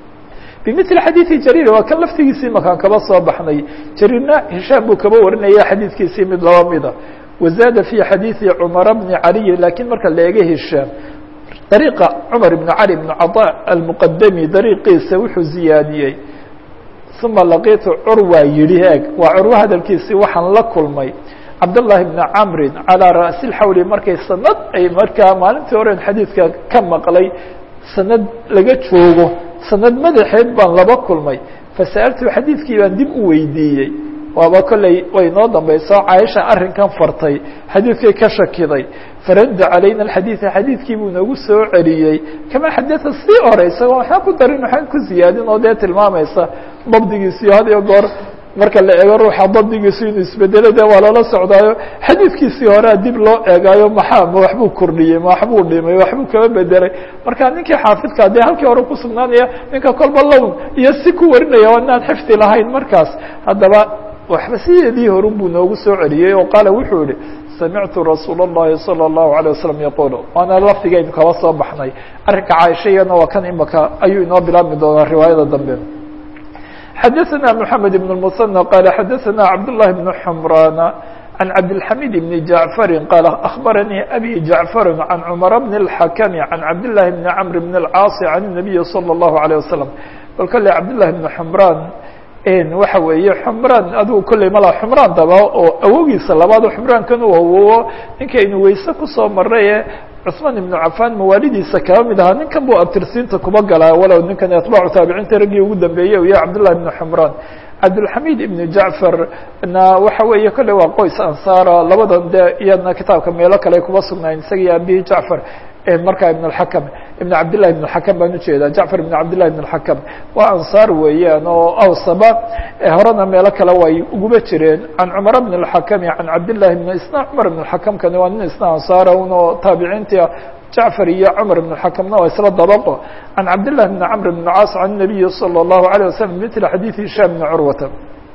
bimili xadiidi jariir waa kan laftigiisii makaan kaba soo baxnay jariirna hishaam buu kaba warinaya xadiidkiisii mid laba mida wazaada fi xadiidi cumara bni caliyi lakiin marka la eega hishaam dariiqa cumar ibn cali bn caطa almuqadami dariiqiisa wuxuu ziyaadiyey uma laqiitu curwa yihi eeg waa curwo hadalkiisii waxaan la kulmay cabdالlahi bni camri calىa ra'si اxawli markay sanad ay markaa maalintii horen xadiidka ka maqlay sanad laga joogo sanad madaxeed baan laba kulmay fasa'altu xadiidkii baan dib u weydiiyey waaba kolley way noo dambayso caaisha arrinkan fartay xadiidkay ka shakiday faradda calayna alxadiida xadiidkii buu nagu soo celiyey kama xadada sii hore isagoo waxaan ku darin waxaan ku ziyaadin oo dee tilmaamaysa dabdigiisiyo had iyo goor marka la eego ruuxa dabdigiisu inuu isbedelo de waa loola socdaayo xadiidkiisii horea dib loo eegaayo maxaa ma waxbuu kordhiyey ma waxbuu dhimay waxbuu kaba bedelay marka ninkii xaafidka dee halkii hore kusugnaanaya ninka kolba lown iyo si ku warinaya waa inaan xifdi lahayn markaas haddaba waxba sideedii horun buu noogu soo celiyey oo qaala wuxuu yihi samictu rasuul الlahi salى الlahu عalيه wasalam yaqul waana lafdigaynu kaba soo baxnay arrinka caaisha iyana waa kan imaka ayuu inoo bilaabmi doonaa riwaayada dambe xadaثna mحamed بن المثنى qال xadaثna cabdاللahi بن حmrاn عan cabdالحamid بن jaعفr qال أخbarnii abي jaعفr عan cmر بن الحakم عan cabdاللahi بن cمr بن الcاaص عan النabiي صلى الlه عليه وsلم bal kale cabdاللahi بن حmrاn waxa weeye xmraan adigu kolley mala xmraan daba oo awogiisa labaad xmraankan u awowo ninkaynu weyse kusoo maray ee cثmaan iبnu cafan mawaalidiisa kaba mid ahaa ninkan buu abtirsiinta kuba galaa walow ninkan atbaacu taabiciinta raggii ugu dambeeyey u yahay cabdالlahi بn xmraan cabdالxamid ibn jacfar na waxa weeye kolle waa qoys ansaara labadan de iyadna kitaabka meelo kale kuba sugnayn isagii abihi jacfar markaa ibn اxakm ibn cabdillahi ibn اxakam baan ujeedaa jacfar ibn cabdillahi ibn اxakam waa ansaar weeyaan oo awsaba horena meelo kale way uguba jireen can cumar bn اxakami can cabdillahi bn isna cumar ibn اxakamkani waa nin isna ansaara un oo taabiciinta jacfar iyo cumar ibn اxakamna waa isla dabaqo can cabdillahi bn camr bn caas can الnabiyi salى الlahu عalيه waslm mila xadiiث hishaam bn curwata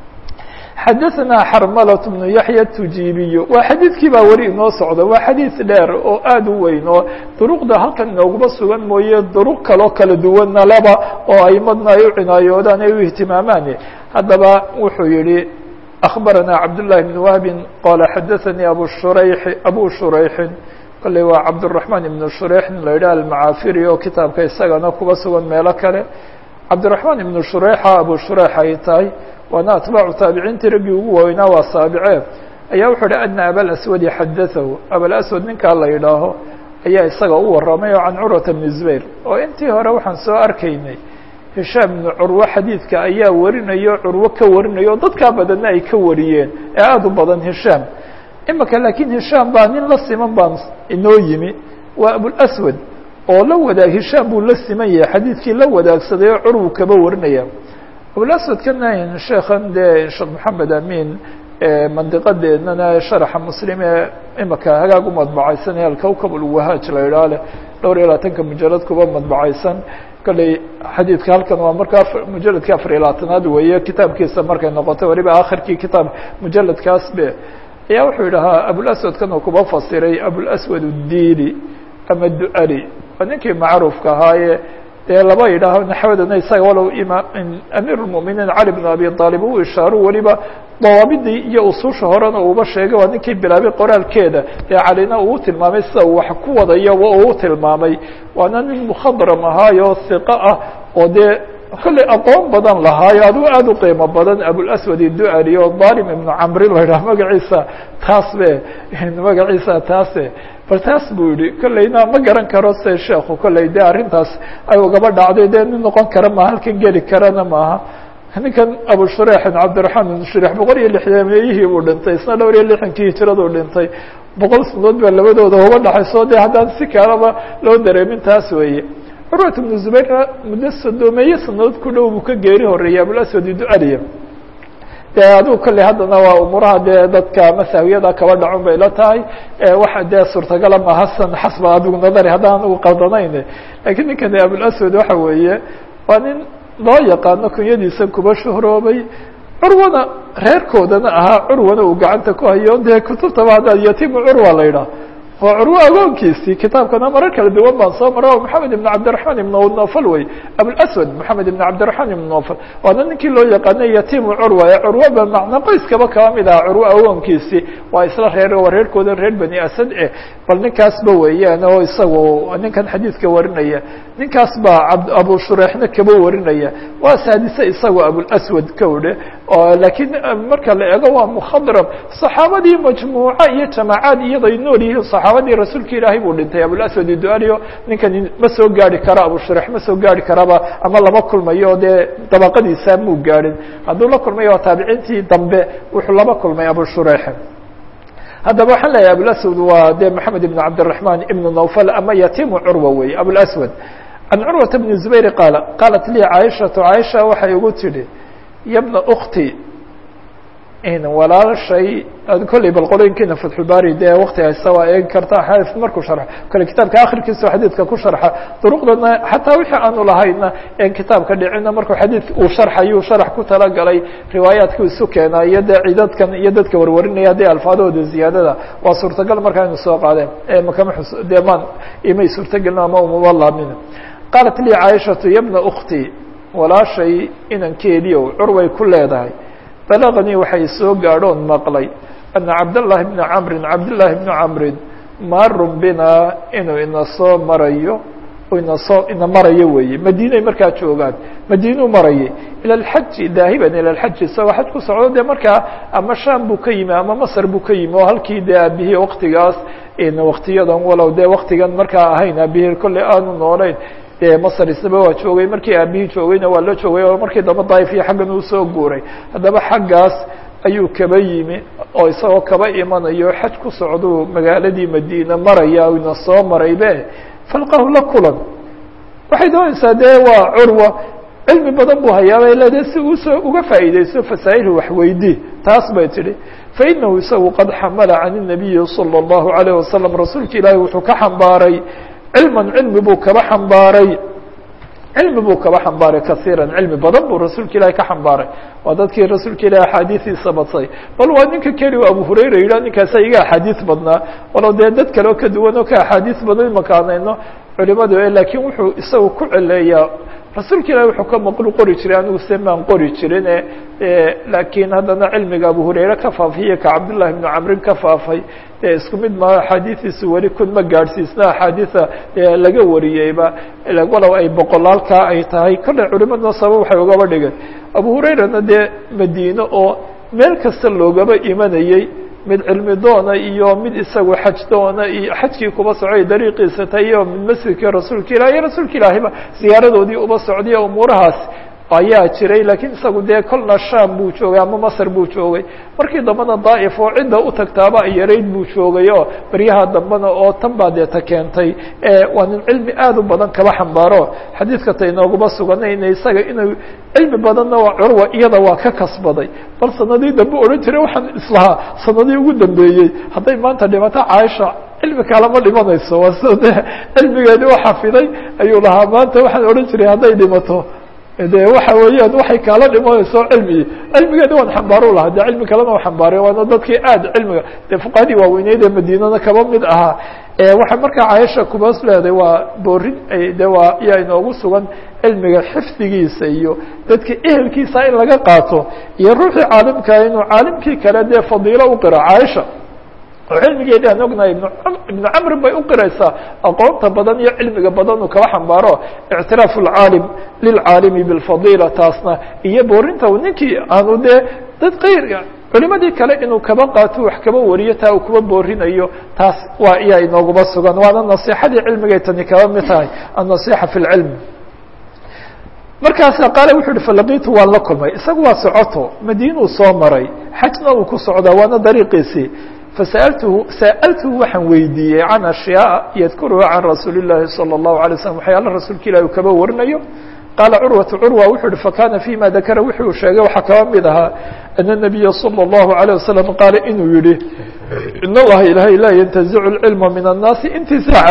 xadaثna xarmalaة بnu yaحya tujiibiyo waa xadiidkii baa weli inoo socda waa xadiid dheer oo aad u weyn oo duruqda halkan inooguma sugan mooye duruq kaloo kala duwanna laba oo aimadna ay u cinaayoodaan ay u ihtimaamaan haddaba wuxuu yihi أخbarana cabdاللahi بن wهbi qala xadaثanii abu shurayx abu shurayxin kolley waa cabdالرaحman iبn shurayx la yidhah almacaafiri oo kitaabka isagana kuba sugan meelo kale cabdالرaحman iبn shurayxa abu shurayx ay tahay waana atbaacu taabiciintii raggii ugu waaweynaa waa saabicee ayaa wuxuu uhi ana abalaswadi xadaahu abalaswad ninkaa la yidhaaho ayaa isaga u warramay oo can curwata bni zubayr oo intii hore waxaan soo arkaynay hishaam ibnu curwo xadiidka ayaa warinayo curwo ka warinayo oo dadkaa badanna ay ka wariyeen ee aada u badan hishaam imika laakiin hishaam baa nin la siman baan inoo yimi waa abulaswad oo la wadaag hishaam buu la siman yahay xadiidkii la wadaagsaday oo curwu kaba warinaya abulaswadkana sheekan dee sheekh maxamed amin mandiqadeednana sharaxa muslim ee imika hagaag u madbacaysanaya alkawkab ulwahaaj la idhaah leh dhowr iyo labaatanka mujalad kuba madbacaysan kolley xadiidka halkan waa markaa mujaladkii afar iyo labaatanaad weeye kitaabkiisa markay noqotay waliba akhirkii kitaab mujaladkaas be ayaa wuxuu yidhahaa abulaswadkan uu kuba fasiray abulaswad udili ama duali waa ninkii macruufka ahaaye dee laba yidhaaho naxwadana isaga walow ima amiir اlmuminiin cali bn abi aalib u ishaaro weliba dawaabidii iyo ususha horena uuba sheegay waa ninkii bilaabay qoraalkeeda ee calina uu tilmaamay sida uu wax ku wadayo uu tilmaamay waana nin mukhadram ahaayo hiqo ah oo dee kolley aqoon badan lahaayo adigu aada u qiimo badan abulaswad iduali oo dalim ibnu camri la yidhaha magaciisa taas be magaciisa taase bal taas buu yihi kolleyna ma garan karo se sheekhu kolley de arrintaas ay ugaba dhacday dee nin noqon kara ma halkan geli karana maaha ninkan abu shureixin cabdiraxmaan ibn shureix boqol iyo lixdameeyihii buu dhintay isna dhowr iyo lixankii hijraduu dhintay boqol sanadood baa labadooda uga dhaxayso de haddaan si kalaba loo dareemin taas weeye curwat ibnu zubayrna muddo sodoomeeye sanadood ku dhow buu ka geeri horeeyay abulaswad idualiya de adigu kolley haddana waa umuuraha dee dadka masahwiyada kaba dhacun bay la tahay waxa dee suurtagala ma hasan xasba adigu nadari haddaan ugu qaldanayn lakiin ninkan abulaswad waxa weeye waa nin loo yaqaano kunyadiisa kuba shuhroobay curwana reerkoodana ahaa curwana uu gacanta ku hayo dee kutubtaba hadda yatimu curwa la yidhaah waa curwo agoonkiisii kitaabkana marar kala duwan baan soo mara maxamed ibn cabdiraحman ibn nofal wey abulaswad maxamed ibn cabdiraحman ibn nofal waana ninkii loo yaqaanay yatimu curwa ee curwaba macna qoyskaba kaba mid aha curwo agoonkiisii waa isla reer waa reerkooda reer bani asad eh bal ninkaasba weeyaan oo isagu ninkan xadiidka warinaya ninkaas baa abu shureixna kaba warinaya waa saadise isagu abulaswad kawdhe laakiin marka la eego waa mukhadram صaxaabadii majmuuca iyo jamaacaad iyaday nool yihiin صaxaabadii rasuulka ilaahay buu dhintay abulaswad idualio ninkani ma soo gaari karo abu shureix ma soo gaari karaba ama lama kulmayo dee dabaqadiisa muu gaadhin hadduu la kulmayo waa taabiciintii dambe wuxuu laba kulmay abu shureix haddaba waxaan leeyahay abulaswad waa de maxamed ibn cabdiraحman ibn nawfal ama yatimu curwa wey abulaswad can curwata bni zubayr qaala qaalat lii caaishatu caaisha waxay igu tidhi yabna ukti walaashay kolley bal qolooyinkiina fatxulbari dee wakti haysta waa eegi karta xaafid markuu sharxo kale kitaabka akhirkiisa xadiidka ku sharxa duruqdana xataa wixii aanu lahayna en kitaabka dhicina markuu xadiid uu sharxayuu sharax ku talagalay riwaayaadku isu keenaa iyo dee cidadkan iyo dadka warwarinaya haddii alfaadahooda ziyaadada waa suurtagal markaa inu soo qaadeen makama xus dee maan imay suurtagelin ama umama laamin qaalat lii caaishatu yabna ukti walaashay inankeediiow curway ku leedahay balaganii waxay soo gaadhoon maqlay ana cabdالlahi bna camrin cabdالlahi bna camrin maarun binaa inuu ina soo marayo ina soo ina maraya weeye madiinay markaa joogaan madiinuu marayay ila alxaji daahiban ila alxaji isagoo xaj ku socdo dee markaa ama sham buu ka yimi ama masr buu ka yimi oo halkii dee aabihii waktigaas waktiyadan walow dee waktigan markaa ahayn aabihii kolley aanu noolayn dee masr isaba waa joogay markii aabihii joogayna waa la joogay oo markii dambe daif iyo xaggan uu soo guuray haddaba xaggaas ayuu kaba yimi oo isagoo kaba imanayo xaj ku socduu magaaladii madiina maraya ina soo maraybe falqahu la kulan waxay doonaysaa dee waa curwa cilmi badan buu hayaabay leedahay si uusoo uga faa'iidaysto fasaa'ilhu waxweydii taas bay tidhi fainahu isagu qad xamala can الnabiyi salى الlahu عalيه wasalam rasuulka ilaahi wuxuu ka xambaaray cilman cilmi buu kaba xambaaray cilmi buu kaba xambaaray kasiira cilmi badan buu rasuulka ilahi ka xambaaray waa dadkii rasuulka ilahi axaadiidiisa badsay bal waa ninka keli abu hurayra yidhah ninkaasa iga axaadiis badnaa walow dee dad kale oo ka duwan oo ka axaadiis badan makaanayno culimadu laakiin wuxuu isagu ku celeeyaa rasuulka ilahi wuxuu ka maqlu qori jiray anigu se maan qori jirin laakiin haddana cilmiga abu hurayre ka faafiye ka cabdullahi bnu camrin ka faafay dee isku mid ma axaadiidiisu weli kun ma gaadhsiisna axaadiisa laga wariyeyba walow ay boqolaalkaa ay tahay kolley culimaduna sabab waxay ugaba dhigeen abu hurayrana dee madiine oo meel kasta loogaba imanayey mid cilmi doona iyo mid isagu xaj doona iyo xajkii kuba socday dariiqiisa ta iyo mid masjidkii rasuulka ilahi iyo rasuulka ilaahiba ziyaaradoodii uba socday umuurahaas ayaa jiray laakiin isagu dee kolna sham buu joogay ama masr buu joogay markii dambena daa'if oo cidda u tagtaaba yarayd buu joogay oo beryaha dambena oo tan baa dee ta keentay waa nin cilmi aad u badan kaba xambaaro xadiidka ta inooguma suganayna isaga inuu cilmi badanna waa curwa iyada waa ka kasbaday bal sanadii dambe odhan jiray waxaan islahaa sanadii ugu dambeeyey hadday maanta dhimato caaisha cilmi kalama dhimanayso waa sida de cilmigeedii u xafiday ayuu lahaa maanta waxaan odhan jiray hadday dhimato de waxa weeyaan waxay kaala dhimanayso cilmigi cilmigeedi waan xambaaru lahaa de cilmi kalena u xambaaray waana dadkii aad cilmiga de fuqahadii waaweyneyd ee madiinada kaba mid ahaa waxay markaa cayasha kubaas leedahay waa boorin de waa yaa inoogu sugan cilmiga xifdigiisa iyo dadka ehelkiisa in laga qaato iyo ruuxii caalimkaa inuu caalimkii kale dee fadiilo u qiro caaisha oo cilmigeedi aan ognahay ibnu camrin bay u qiraysaa aqoonta badan iyo cilmiga badan uu kaba xambaaro ictiraafu lcaalim lilcaalimi bilfadiila taasna iyo boorinta ninkii aanu dee dad kayr culimadii kale inuu kaba qaato wax kaba wariyo taa uu kuba boorinayo taas waa iyaa inooguma sugan waana nasiixadii cilmigay tani kaba mid tahay annasixa fi lcilm markaasa qaale wuxu uhi falaqitu waan la kulmay isagu waa socoto madiinuu soo maray xajna uu ku socdaa waana dariiqiisii fasa'altuhu sa'altuhu waxaan weydiiyey can ashyaaa yadkuruha can rasuuli llahi salى الlahu alay slam waxyaala rasuulka ilahi uu kaba warinayo qaala curwatu curwa wuxuu uhi fakana fima dakara wuxuu sheegay waxaa kaba mid ahaa ana الnabiya salى الlahu عalيه wasalam qaala inuu yihi in allaha ilahay laa yantazicu اlcilma min الnaasi intiزaacan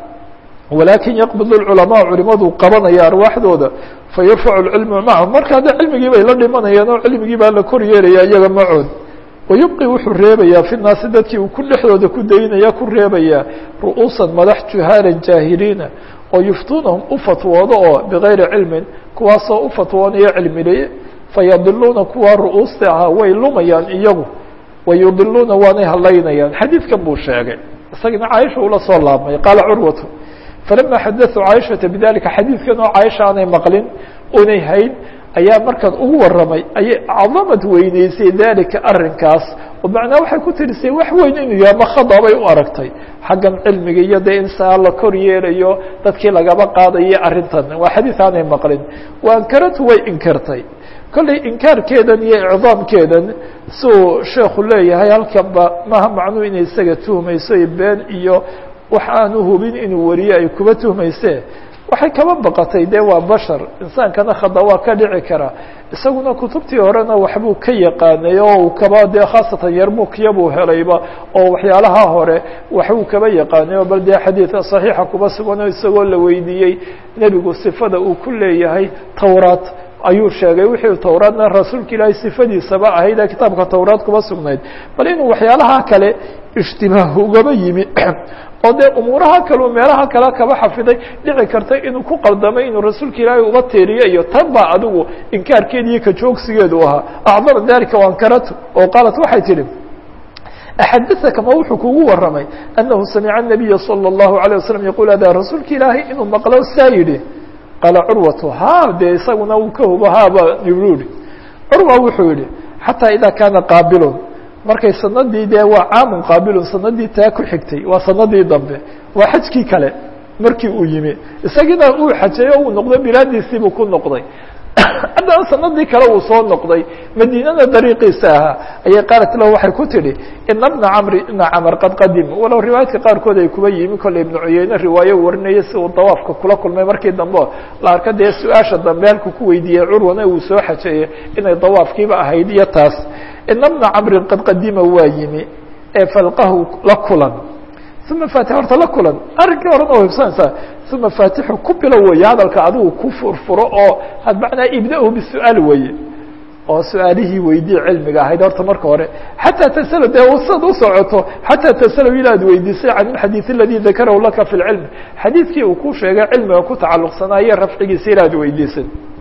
walakin yaqbid اculamaa culimadu qabanaya arwaaxdooda fayarfacu اlcilma macahum marka hadda cilmigii bay la dhimanayaan oo cilmigii baa la kor yeelaya iyaga macood wayubqi wuxuu reebayaa fi naasi dadkii uu ku dhexdooda ku daynaya ku reebayaa ru'uusan madax juhaalan jaahiliina oo yuftuunahum u fatwoodo oo bigayri cilmin kuwaasoo u fatwoonaya cilmileye fayadiluuna kuwa ru'uusta ahaa way lumayaan iyagu wayudiluuna waanay halaynayaan xadiidkan buu sheegay isagana caaisha ula soo laabmay qaala curwatu falama xadaثuu caaishata bidalika xadiidkan oo caaisha aanay maqlin unay hayn ayaa markaan ugu warramay ayay cadamad weyneysay dalika arrinkaas oo macnaa waxay ku tirisay wax weyn inuu yahay makhada bay u aragtay xaggan cilmiga iyo dee in saa la kor yeelayo dadkii lagaba qaadayo arrintan waa xadiid aanay maqlin wa ankaratu way inkartay kollay inkaarkeedan iyo icdaamkeedan siuu sheekhu leeyahay halkanba maha macnuu inay isaga tuhmayso been iyo wax aanu hubin inuu wariye ay kuba tuhmayse waxay kaba baqatay de waa bashar insaankana khada waa ka dhici karaa isaguna kutubtii horena waxbuu ka yaqaanay oo uu kaba dee khaasatan yarmukiyabuu helayba oo waxyaalaha hore waxbuu kaba yaqaanay oo bal dee xadiidka saxiixa kuba suganoo isagoo la weydiiyey nebigu sifada uu ku leeyahay towraat ayuu sheegay wixii towraadna rasuulka ilaahay sifadiisaba ahayd ee kitaabka towraad kuba sugnayd bal inuu waxyaalaha kale ishtibaah ugaba yimi oo dee umuuraha kaleu meelaha kale kaba xafiday dhici karta inuu ku qaldamay inuu rasuulka ilaahay uba teeriyo iyo tan baa adigu inkaarkeed iyo kajoogsigeedu ahaa acdama dalika ankaratu oo qaalat waxay tidhi axadaka ma wuxuu kugu waramay anahu samica الnabiya salى الlahu عalيه wasalam yaqul ada rasuulka ilaahay inuu maqlo saa yidhi qaala curwatu ha dee isaguna uu ka hubo haba yuri curwa wuxuu yihi xataa ida kaana qaabilun markay sanadii dee waa caamun qaabilun sanadii taa ku xigtay waa sanadii dambe waa xajkii kale markii uu yimi isagiina uu xajeeyo uu noqday bilaadiisiibuu ku noqday haddana sanadii kale uu soo noqday madiinada dariiqiisa ahaa ayay qaalat lahu waxay ku tidhi ina bna camri ina camar qad qadim walow riwaayadka qaarkood ay kuba yimi kolley ibnu cuyeyne riwaayo warinaya si uu dawaafka kula kulmay markii dambe la arka dee su-aasha dambe halku ku weydiiyey curwana uu soo xajeeyey inay dawaafkiiba ahayd iyo taas ina bna camrin qad qadima waa yimi ee falqahu la kulan uma faatix horta la kulan arrinkii horena waa hubsanaysaa uma faatixu ku bilo weeye hadalka adigu ku furfuro oo macnaa ibda-hu bisu'aal weeye oo su-aalihii weydii cilmiga ahayd horta marka hore xataa tasalo dee sad u socoto xataa tasalo ilaad weydiisay can ilxadiid aladi dakarahu laka fi lcilm xadiidkii uu ku sheegay cilmiga ku tacalluqsanaaye rafcigiisa ilaad weydiisay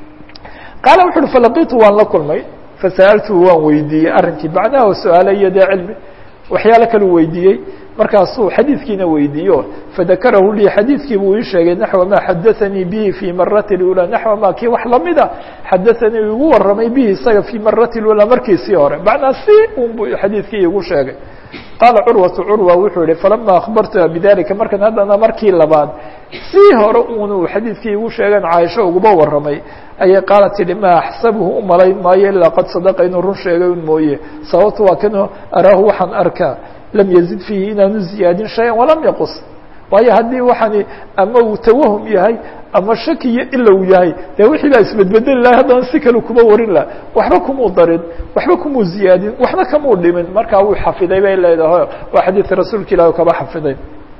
qaala wuxu uhi falaqitu waan la kulmay fasa'altuhu waan weydiiyey arrinkii macnaha su-aale iyo dee cilmi waxyaalo kalu weydiiyey markaasuu xadiidkiina weydiiyo fadakarahu lii xadiidkii buu ii sheegay naxwa ma xadaanii bihi fii marati اlأulى naxwa ma kii wax lamida xadaanii igu waramay bihi isaga fii marati اlأulى markiisii hore macnaa si un bu xadiidkii igu sheegay qaala curwatu curwa wuxuu yihi falama akhbartuha bidalika markan haddana markii labaad sii hore un xadiidkii igu sheegen caaisho uguba waramay ayay qaala tidhi ma axsabuhu u malayn maayo ilaa qad sadaqa inuu run sheegay un mooye sababto waa kan araahu waxaan arkaa lam yazid fiihi inaanu ziyaadin shaya walam yaqus waayo haddii waxaani ama uu tawahum yahay ama shakiyo ilow yahay dee wixii baa isbedbedeli lahay haddana si kale kuma warin laha waxba kumuu darin waxba kumuu ziyaadin waxba kamuu dhimin markaa wuu xafiday bay leedahay waa xadiidka rasuulka ilahi kaba xafiday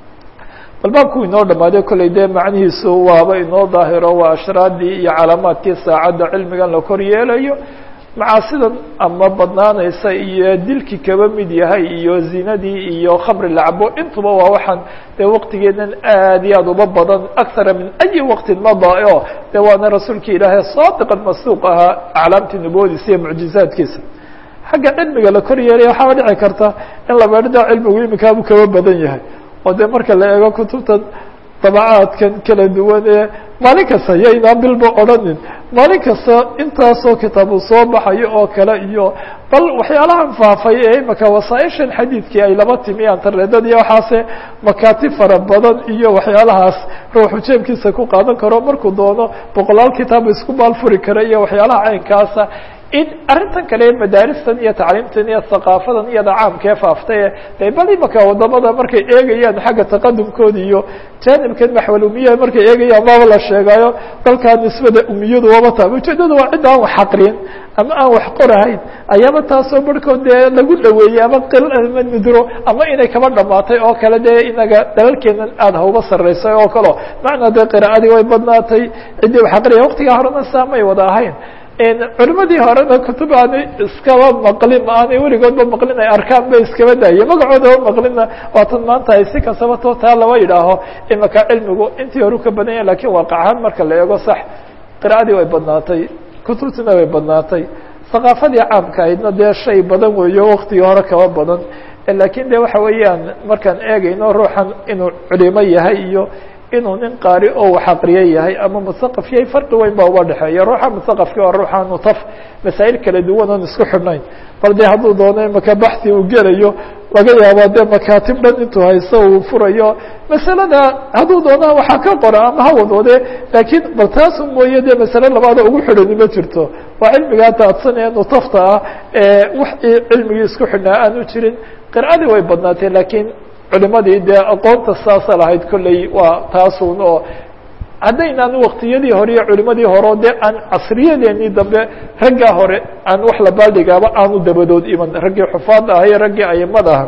bal baabku inoo dhamaaday kolley dee macnihiisu waaba inoo daahiro waa ashraadii iyo calaamaadkii saacadda cilmigan la kor yeelayo macaasidan ama badnaanaysa iyo dilkii kaba mid yahay iyo zinadii iyo khamri lacabo intuba waa waxaan dee waqtigeedan aad iyo aad uba badan akara min ayi waqtin mada o de waana rasuulka ilaahay saadiqan masduuq ahaa aclaamtii nubuwadiisa iyo mucjizaadkiisa xagga cilmiga la kor yeelaya waxaaba dhici karta in la meedhida cilmigu imikaabuu kaba badan yahay oo dee marka la eego kutubtan dabacaadkan kala duwan ee maalin kasta yaynaan bilba odhanin maalin kasta intaasoo kitaabu soo baxayo oo kale iyo bal waxyaalahan faafay ee imaka wasaaishan xadiidkii ay laba timi internetada iyo waxaase makaati fara badan iyo waxyaalahaas ruuxu jeebkiisa ku qaadan karo markuu doono boqolaal kitaab isku maalfuri kara iyo waxyaalaha caynkaasa in arrintan kale madaaristan iyo tacliimtan iyo thaqaafadan iyada caamkee faaftay de bal imaka wadamada markay eegayaan xagga taqadumkooda iyo janibkan maxwal umiya markay eegayaan maaba la sheegayo dalkaa nisbada umiyadu waba taaba ujeedada waa cid aan wax aqrin ama aan wax qorahayn ayaaba taasoo barhkood dee lagu dhaweeyey ama qilama nudro ama inay kaba dhamaatay oo kale dee inaga dalalkeenan aada hauba sarreysay oo kaleo macnaa dee qira'adii way badnaatay ciddii wax aqriya waqtigaa horena saamay wada ahayn culimadii horena kutub aanay iskaba maqlin aanay weligoodba maqlin ay arkaan ba iskaba daaye magacoodaba maqlina waatan maanta ay si kastaba to taa laba yidhaaho imaka cilmigu intii horu ka badan yahay lakin waaqac ahaan marka la eego sax qira'adii way badnaatay kutubtina way badnaatay thaqaafadii caamka ahaydna dee shay badan weeyo waktigii hore kaba badan lakin de waxa weeyaan markaan eegayno ruuxan inuu culimo yahay iyo inuu nin qaari oo wax aqriye yahay ama musaqaf yahay farqi weyn baa uba dhexeeya ruuxa musaqafki waa ruuxaanu taf masaa'il kala duwan oon isku xidhnayn bal dee hadduu doono imaka baxi uu gelayo laga yaabaa dee makaatib dhan intuu haysto uu furayo masalada hadduu doona waxaa ka qora ama hawadoode laakiin bal taasu mooye dee masale labaada ugu xidhani ma jirto waa cilmigaa daadsanee nutafta ah ee wax cilmigii isku xidhnaa aanu jirin qira'adii way badnaatee lakiin culimadii dee aqoonta saasa lahayd kolley waa taasun oo haddaynaan waktiyadii hore iyo culimadii hore dee aan casriyadeenii dambe raggaa hore aan wax la baaldhigaaba aanu dabadood iman raggii xufaad aha iyo raggii ayimada aha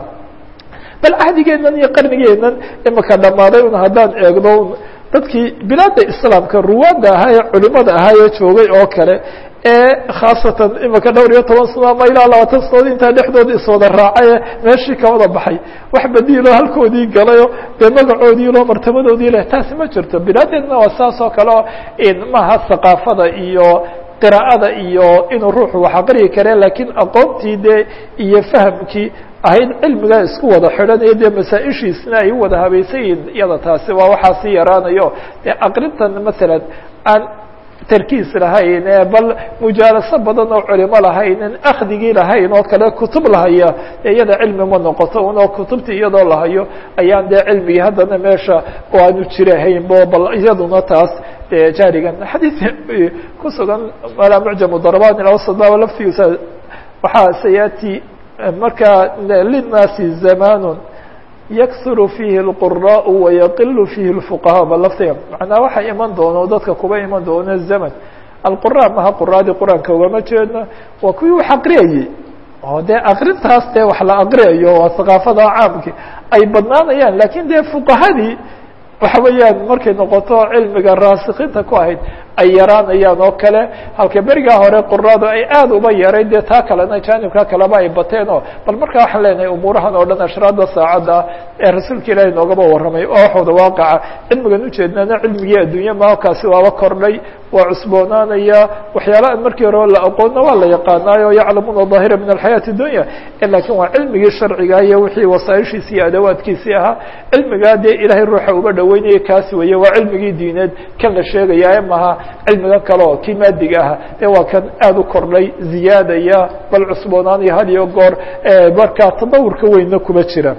bal cahdigeennan iyo qarnigeennan imaka dhammaaday un haddaan eegno dadkii bilaada islaamka ruwaadda ahaa ee culimada ahaa ee joogay oo kale ee khaasatan imaka dhowr iyo toban sano ama ilaa labaatan sanood intaa dhexdooda iswada raacay ee meeshii ka wada baxay wax badiilo halkoodii galayo dee magacoodii loo martabadoodii leh taasi ma jirto bilaadeedna waa saas oo kale o maaha thaqaafada iyo qiraa'ada iyo inuu ruuxu wax aqriyi kare lakiin aqoontii dee iyo fahamkii ahayd cilmigaa isku wada xidhanayo dee masaa-ishiisna ay u wada habaysan yihiin iyada taasi waa waxaa sii yaraanayo dee aqrintan masalan aan tarkiis lahayn ee bal mujaalaso badan oo culimo lahaynin akdigii lahayn oo kale kutub lahaya dee iyada cilmi ma noqoto unoo kutubtii iyadoo lahayo ayaan dee cilmigii haddana meesha oo aanu jirahaynbo bal iyaduna taas dee jaarigan xadiid ku sugan malaa mucjamu darban ilawsad baba laftigiisa waxaa sayaati markaa linaasi zamanun yaksuru fiihi اlquraء wayaqilu fiihi اlfuqahaa ba laftiga macnaa waxa iman doono dadka kuba iman doono zaman alqura maha quraadii qur-aanka ugama jeedno waa kuwii wax aqriyayey oo dee aqrintaas dee wax la aqriyayo waa haqaafada caamki ay badnaanayaan lakin dee fuqahadii waxa weeyaan markay noqoto cilmiga raasikiinta ku ahayd ay yaraanayaan oo kale halka berigaa hore quradu ay aada uba yaray dee taa kalena jaanibka kaleba ay bateen oo bal markaa waxaan leenahay umuurahan oo dhan ashraada saacadda ee rasuulka ilaahi noogaba warramay oo waxooda waaqaca cilmigan ujeednana cilmigii adduunya maakaasi waaba kordhay waa cusboonaanaya waxyaala an markii hore la aqoonna waa la yaqaanaayo yaclamuuna daahira min alxayaati dunya lakin waa cilmigii sharciga iyo wixii wasaaishiisi iyo adawaadkiisii ahaa cilmigaa dee ilaahay ruuxa uba dhaweynaya kaasi weeye waa cilmigii diineed kan la sheegaya maha cilmigan kale oo kii maadiga aha dee waa kan aada u kordhay ziyaadaya bal cusboonaanaya had iyo goor markaa tadawurka weynna kuma jira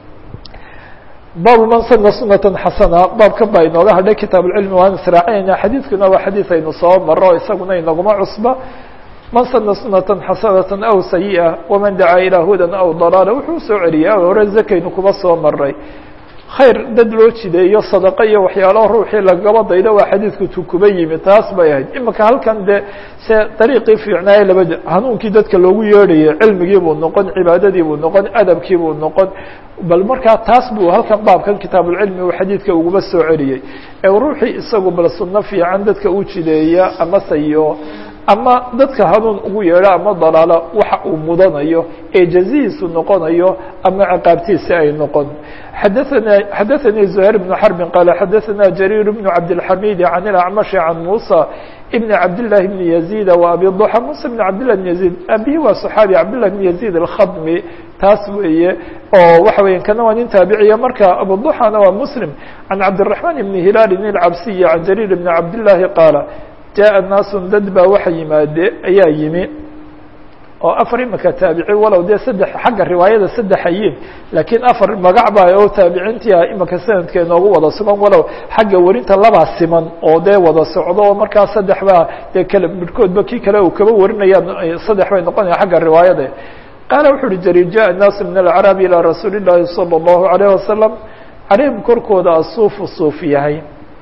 baabu man sana sunata xasana baabkan baa inooga hadhay kitaab اlcilmi waan israacinayna xadiidkuna waa xadiid aynu soo maro isaguna inaguma cusba man sana sunata xasanata aw sayiئa waman dacaa ilaa hudan aw dalaala wuxuu soo celiyay hore zakaynu kuma soo maray khayr dad loo jideeyo sadaqo iyo waxyaalaha ruuxii lagaba daydo waa xadiidku tu kuba yimi taas bay ahayd imika halkan de se dariiqii fiicnaaye laba hanuunkii dadka loogu yeedhayay cilmigii buu noqon cibaadadii buu noqon adabkii buu noqon bal markaa taas buu halkan baabkan kitaabulcilmi uu xadiidka uguma soo celiyey ee ruuxii isagu bal sunno fiican dadka u jideeya ama sayo ama dadka hanuun ugu yeedho ama dalaalo waxa uu mudanayo ee jazihiisu noqonayo ama ciqaabtiisi ay noqon xadaana xadaثanii زuhayr بن xرbi qaala xadaثana jariir بن cabdالxamidi can اlacmaشhi can musa بn cabdالlahi بn يزيid وabi ضحى musa بn cabdالlah بn يزيid abihi waa صxaabi cabdالlah بn يزيid الkhadmi taas weeye oo waxa weya kana waa nin taabiciya marka abuضحana waa mslim can cabdالرaحman بn hilaal الcabsiyi can jariir بn cabdالlahi qaala jaءa naasu dad baa waxa yimaade ayaa yimi oo afar imika taabici walow dee saddex xagga riwaayada saddex-ayin laakiin afar magac baa oo taabiciintia imika sanadka inoogu wada sugan walow xagga werinta labaa siman oo dee wada socdo oo markaa saddex baa dee kale midhkoodba kii kale uu kaba warinayaan saddex bay noqonaya xagga riwaayada qaala wuxu uhi jariir jaءa naasu min alcarabi ilىa rasuuli الlahi salى الlahu عalيه wasalam calayhim korkooda asuufu suuf yahay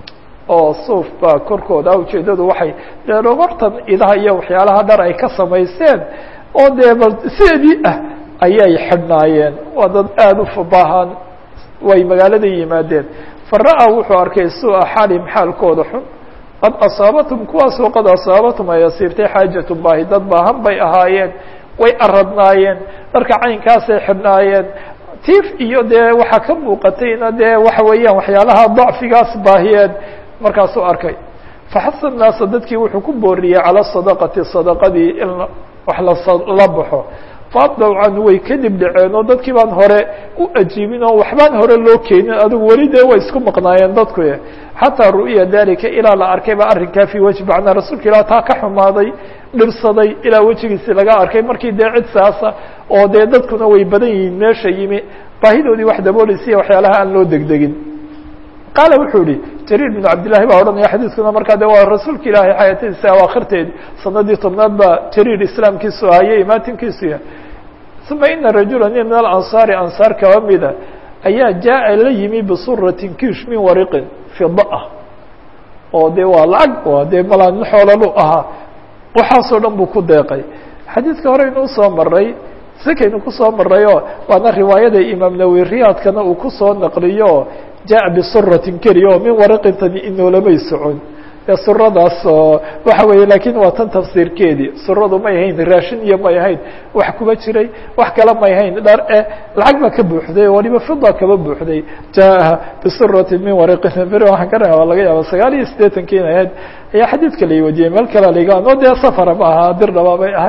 oo suuf baa korkooda ujeedadu waxay dee dhogortan idaha iyo waxyaalaha dhar ay ka samaysteen oo dee bal sideedii ah ayay xidhnaayeen waa dad aada u fabaahan way magaalada yimaadeen fara-a wuxuu arkay su-a xaalim xaalkooda xun qad asaabatum kuwaasoo qad asaabatum ay asiibtay xaajatu baahi dad baahan bay ahaayeen way aradnaayeen dharka caynkaasay xidhnaayeen tiif iyo dee waxaa ka muuqatayna dee waxa weeyaan waxyaalaha dacfigaas baahiyeen markaasuu arkay faxasa naasa dadkii wuxuu ku booriyey calى sadaqati sadaqadii in wax la baxo faabdaw canhu way kadib dhaceen oo dadkii baan hore u ajiibin oo waxbaan hore loo keenin adigu weli dee way isku maqnaayeen dadku xataa ru'ya dalika ilaa la arkay ba arrinkaa fii wejhi macnaa rasuulka ilah taa ka xumaaday dhibsaday ilaa wejigiisi laga arkay markii dee cid saasa oo dee dadkuna way badan yihiin meesha yimi baahidoodii wax dabooleysiya waxyaalaha aan loo degdegin qaala wuxuu yihi jariir bn cabdillahi baa odhanaya xadiiskuna markaa de waa rasuulka ilaahay xayaatadiisa awaakhirteed sanadii tobnaad baa jariir islaamkiisu ahayey imaatinkiisu yahay uma ina rajula nin min alansaari ansaar kaba mida ayaa jaa la yimi bisuratin kiish min wariqin fida ah oo de waa lacag waa dee malaa nin xoolalu ahaa waxaasoo dhan buu ku deeqay xadiidka hore inuu soo maray sakaynu kusoo marayoo waana riwaayada imaam nawi riyaadkana uu kusoo naqliyo jaءa bisuratin keliya oo min waraqintani inoolamay socon dee suradaas oo waxa weeye lakin waa tan tafsiirkeedii suradu may ahayn raashin iyo may ahayn wax kuma jiray wax kale may ahayn dhar e lacag baa ka buuxday waliba fida kaba buuxday jaءa bisuratin min waraqin beri waxaan ka raa laga yaaba sagaal iyo siddeetanki in ahayd ayaa xadiidka la wadiyey meel kale laiga o dee safara ma aha dirdhaba bay ahayd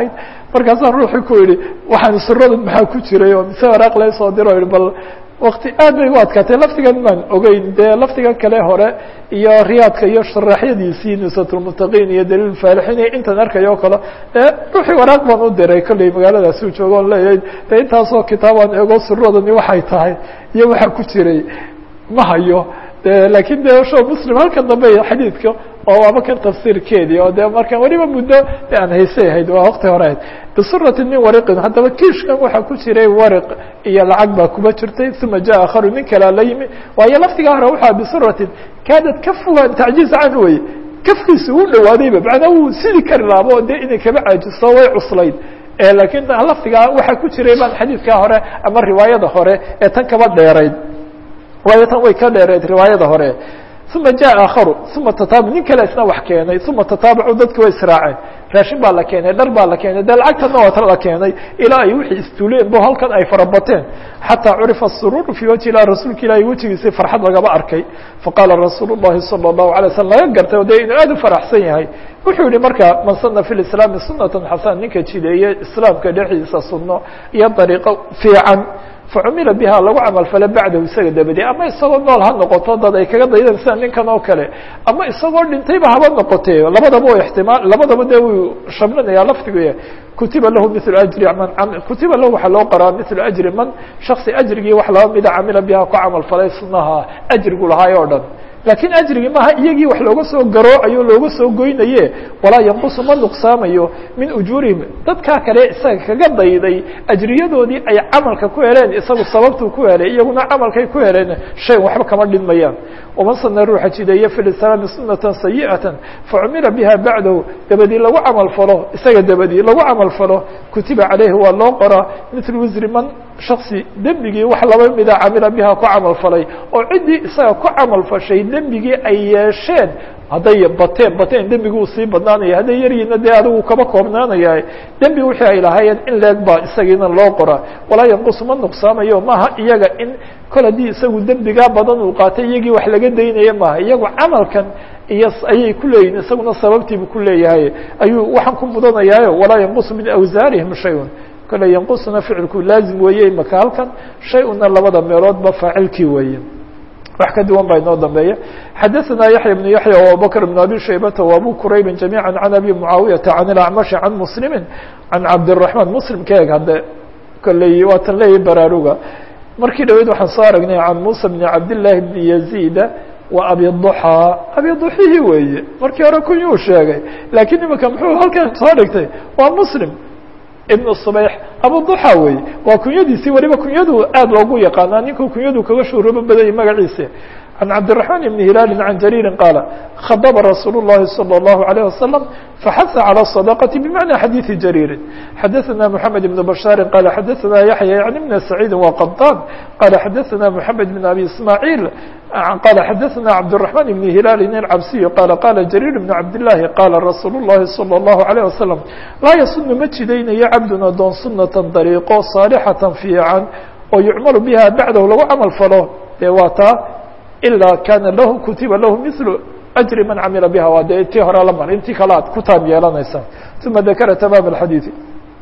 markaasaan ruuxii ku yihi waxaan suradan maxaa ku jiray oo mise waraaq la soo diro yihi bal wakti aad bay u adkaatay laftigan maan ogeyn dee laftigan kale hore iyo riyaadka iyo sharaxyadiisii nusatulmuttaqiin iyo daliil faalixiin iyo intan arkayo o kale e ruuxii waraaq baan u diray kolley magaaladaasi u joogo on leeyahay de intaasoo kitaabaan eego suradani waxay tahay iyo waxaa ku jiray ma hayo de lakin de sho muslim halkan dambe xadiidka oo waaba kan tafsiirkeedii oo de marka weliba muddo aan haysay ahayd waa wakti hore ahayd bisurati min wariqin haddaba kiishkan waxaa ku jiray wariq iyo lacag baa kuba jirtay uma jaa akharu nin kalea la yimi waayo laftigaa hore waxaa bisuratin kaadad ka fogaan tacjiiz can wey kafkiisa uu dhawaadayba macnaa wuu sidi kari laabo de inay kaba caajisto way cuslayd lakin laftigaa waxaa ku jiray baan xadiidkaa hore ama riwaayada hore ee tan kaba dheerayd waayo tan way ka dheereed riwaayada hore uma jaa aakharu uma tataabu nin kale isna wax keenay uma tataabacu dadki way israaceen raashin baa la keenay dhar baa la keenay dee lacagtana waata la keenay ilaa ay wixii istuuleen bo halkan ay farabateen xataa curifa sururu fii wajhi ilah rasuulka ilahi wejigiisii farxad lagaba arkay faqaala rasuul الlahi salى الlahu alay slam laga gartay de inuu aad u faraxsan yahay wuxuu yihi marka man sana fi islaami sunata xasan ninka jideeye islaamka dhexdiisa suno iyo dariiqo fiican facumila biha lagu camal fale bacdahu isaga dabadi ama isagoo nool ha noqoto dad ay kaga daydaan sida ninkan oo kale ama isagoo dhintayba haba noqotee labadaba o ixtimaal labadaba de wuu shamlinaya laftigu kutiba lahu mil ajri man kutiba lahu waxaa loo qoraa mil ajri man shaksi ajrigii wax laba mida camila biha ku camal falay sunaha ajrigu lahaay oo dhan lakiin ajrigii maaha iyagii wax looga soo garoocayo looga soo goynaye walaa yanqusu ma nuqsaamayo min ujuurihim dadkaa kale isaga kaga dayday ajriyadoodii ay camalka ku heleen isagu sababtuu ku helay iyaguna camalkay ku heleen shay waxba kama dhinmayaan waman sana ruuxa jideeye fi lislaami sunata sayi'ata facumila biha bacdahu dabadii lagu camal falo isaga dabadii lagu camal falo kutiba caleyhi waa loo qoraa mil wisri man shaksi dembigii wax laba mida camila biha ku camal falay oo ciddii isaga ku camal fashay dembigii ay yeesheen hadday bateen bateen dembigi uu sii badnaanaya hadday yaryiina dee adigu kaba koobnaanaya dembi wixii ay lahaayeen in leeg baa isagiina loo qoraa walaa yanqus ma nuqsaamayo maaha iyaga in kol haddii isagu dembigaa badan uu qaatay iyagii wax laga daynaya maaha iyagu camalkan iyo ayay ku leeyihin isaguna sababtiibu ku leeyahay ayuu waxaan ku mudanayaayo walaa yanqus min awsaarihim shayun kole yanqusuna ficilku laazim weeye imaka halkan shay-una labada meeloodba faacilkii weeye wax ka duwan baa inoo dambeeya xadaثna yaحya بن yaحya وabubakr بن abi shaybata وabu quraybi جamيعا عan abi muعaawiyaةa عan اlacmaشhi عan mslimi عan cabdالرaحman mslim ka eg hadde kolley waatan leeyahy baraaruga markii dhaweyd waxaan soo aragnay can muسى بn cabdالlahi بn yaزيda wa abi ضuxى abi ضuxihii weeye markii hore kunyuu sheegay lakiin imika muxuu halkan soo dhigtay waa mslim ibn subayx abuduxa wey waa kunyadiisii weliba kunyadu aad loogu yaqaanaa ninkuu kunyadu kaga shuhroobo badayay magaciisa can cabdiلرaحman ibn hilaali can jariiri qaala khadba rasuul الlahi salى الlahu عalيه wasalam faxasa calى الصadaqati bmacna xadiiثi jariiri xadaثna mحamed ibn bashaari qala xadaثna yaحya yani bn saciidi waqaطaan qala xadaثna mحamed bn abi ismaaعiil qala xadaثna cabdالرaحman ibn hilaali الcabsiy qala qala jariir bn cabdالlahi qala rasuul الlahi salى الlahu عalيه wasalam laa yasunu ma jidaynayo cabdun adoon sunata dariiqo saalixatan fiican oo yucmalu biha bacdahu lagu camal falo dee waa taa ilaa kana lahu kutiba lahu mil ajri man camila biha waa dee tii hore la mar intii kale aad ku taab yeelanaysaa uma dakara tamaam اxadiiثi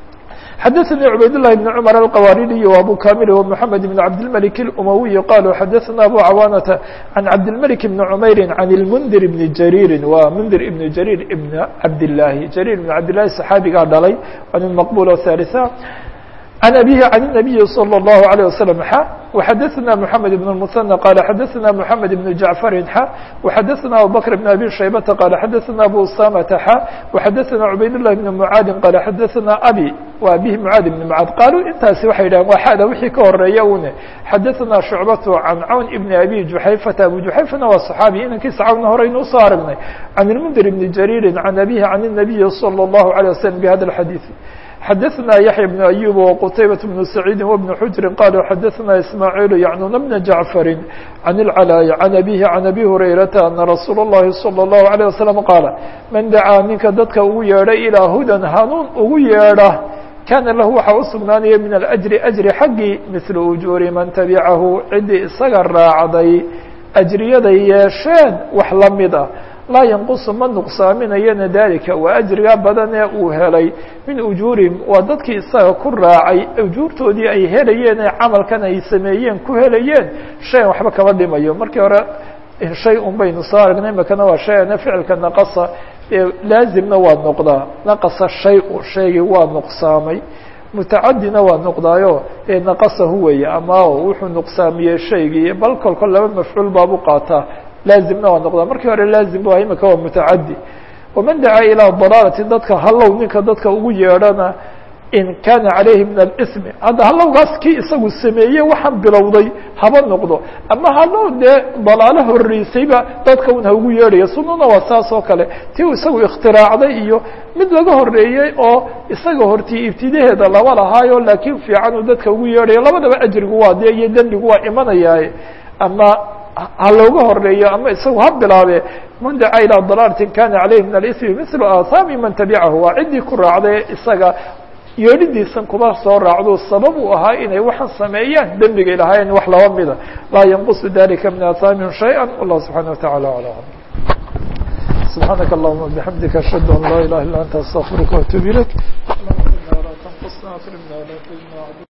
xadaثnي cubayd للhi بن cmر الqwaridiي وabو kamil ومحamed بن cabdالملك الأmawiي qalوا xadaثna abu cawaanةa عan cabdالملك بن cmayri عan الmndir بن jarيiri wa mndir ibn jarيir ibn cabdالlahi jarيir ibn cabdالlahi صxaabigaa dhalay waa nin maqbul ثالثa عن أبيه عن النبي صلى الله عليه وسلم ح وxdثna محمد بن المثنى قال xdثna محمد بن جعفر ح وxdثna أبو بكر بن أبي شhيبة قال xdثna أبو أسامة ح وxdثna عبayd الله بن معاad قال xdثna أbي wa أbيه معاad بن معاad qالوا intaasi waxay dhahen waa xada wixii ka horeeya une xdثna شhuعبة عن cwn بن أbي جuحayفة أبو جuحayفna waa صحاaبي inankiisa cawna horeynu usoo aragnay عن المنdir بن جرير عن أبيه عن النبي صلى الله عليه وسلم بhذا الحديث xdثna yaحyى بن أيوب وqتayبة بن سعيid وبن حجر qالوا xdثna إسماعيل يعنون بن جعفر عن العلاء عن أبيه عن أبي هريرةa أن رsuuل اللhi صلى الله عليه وسلم qاaل maن dacاa ninka dadka ugu yeedha إلىa hudى hanuun ugu yeedha kana lahu waxaa usugnaanaya min الأجر أجri xaggii مثل أجuuri man تaبcahu cidii isaga raacday أجriyaday yeesheen wax lamid ah laa yanqusu ma nuqsaaminayana dalika waa ajrigaa badan ee uu helay min ujuurihim waa dadkii isaga ku raacay ujuurtoodii ay helayeen ee camalkan ay sameeyeen ku helayeen shayan waxba kama dhimayo markii hore shay un baynu soo aragnay makana waa shayana ficilka naqasa laazimna waa noqdaa naqasa shay-u shaygii waa nuqsaamay mutacadina waa noqdaayo ee naqasahu weeye ama wuxuu nuqsaamiyey shaygii bal kolko laba mafcuul baabu qaataa laazimna waa noqdaa markii hore laazim bu imika waa mutacadi waman dacaa ilaa dalaalati dadka hallow ninka dadka ugu yeedhana in kana calayhi min alismi hadda hallowgaas kii isagu sameeyey waxaan bilowday haba noqdo ama hallow dee dalaalo horeysayba dadka un ha ugu yeedhaya sununa waa saas oo kale ti uu isagu ikhtiraacday iyo mid laga horeeyey oo isaga hortii ibtidaheeda laba lahaayo laakiin fiican uu dadka ugu yeedhayo labadaba ajrigu waa dee iyo dembigu waa imanayaaye ama ha looga horeeyo ama isagu ha bilaabe man dacaa ilaa dalaalatin kana calayhi min alismi mislu aathaami man tabicahu waa ciddii ku raacday isaga yeedhidiisan kuma soo raacdo sabab uu ahaa inay waxaan sameeyaan dembigay lahaayeen wax laba mida laa yanqusu dalika min aathaamihim shayئa wallah subxana wataعala alى alam subxaanaka allahuma bixamdika ashhadu an laa ilaha illa anta astaqfiruka waatuub ilayk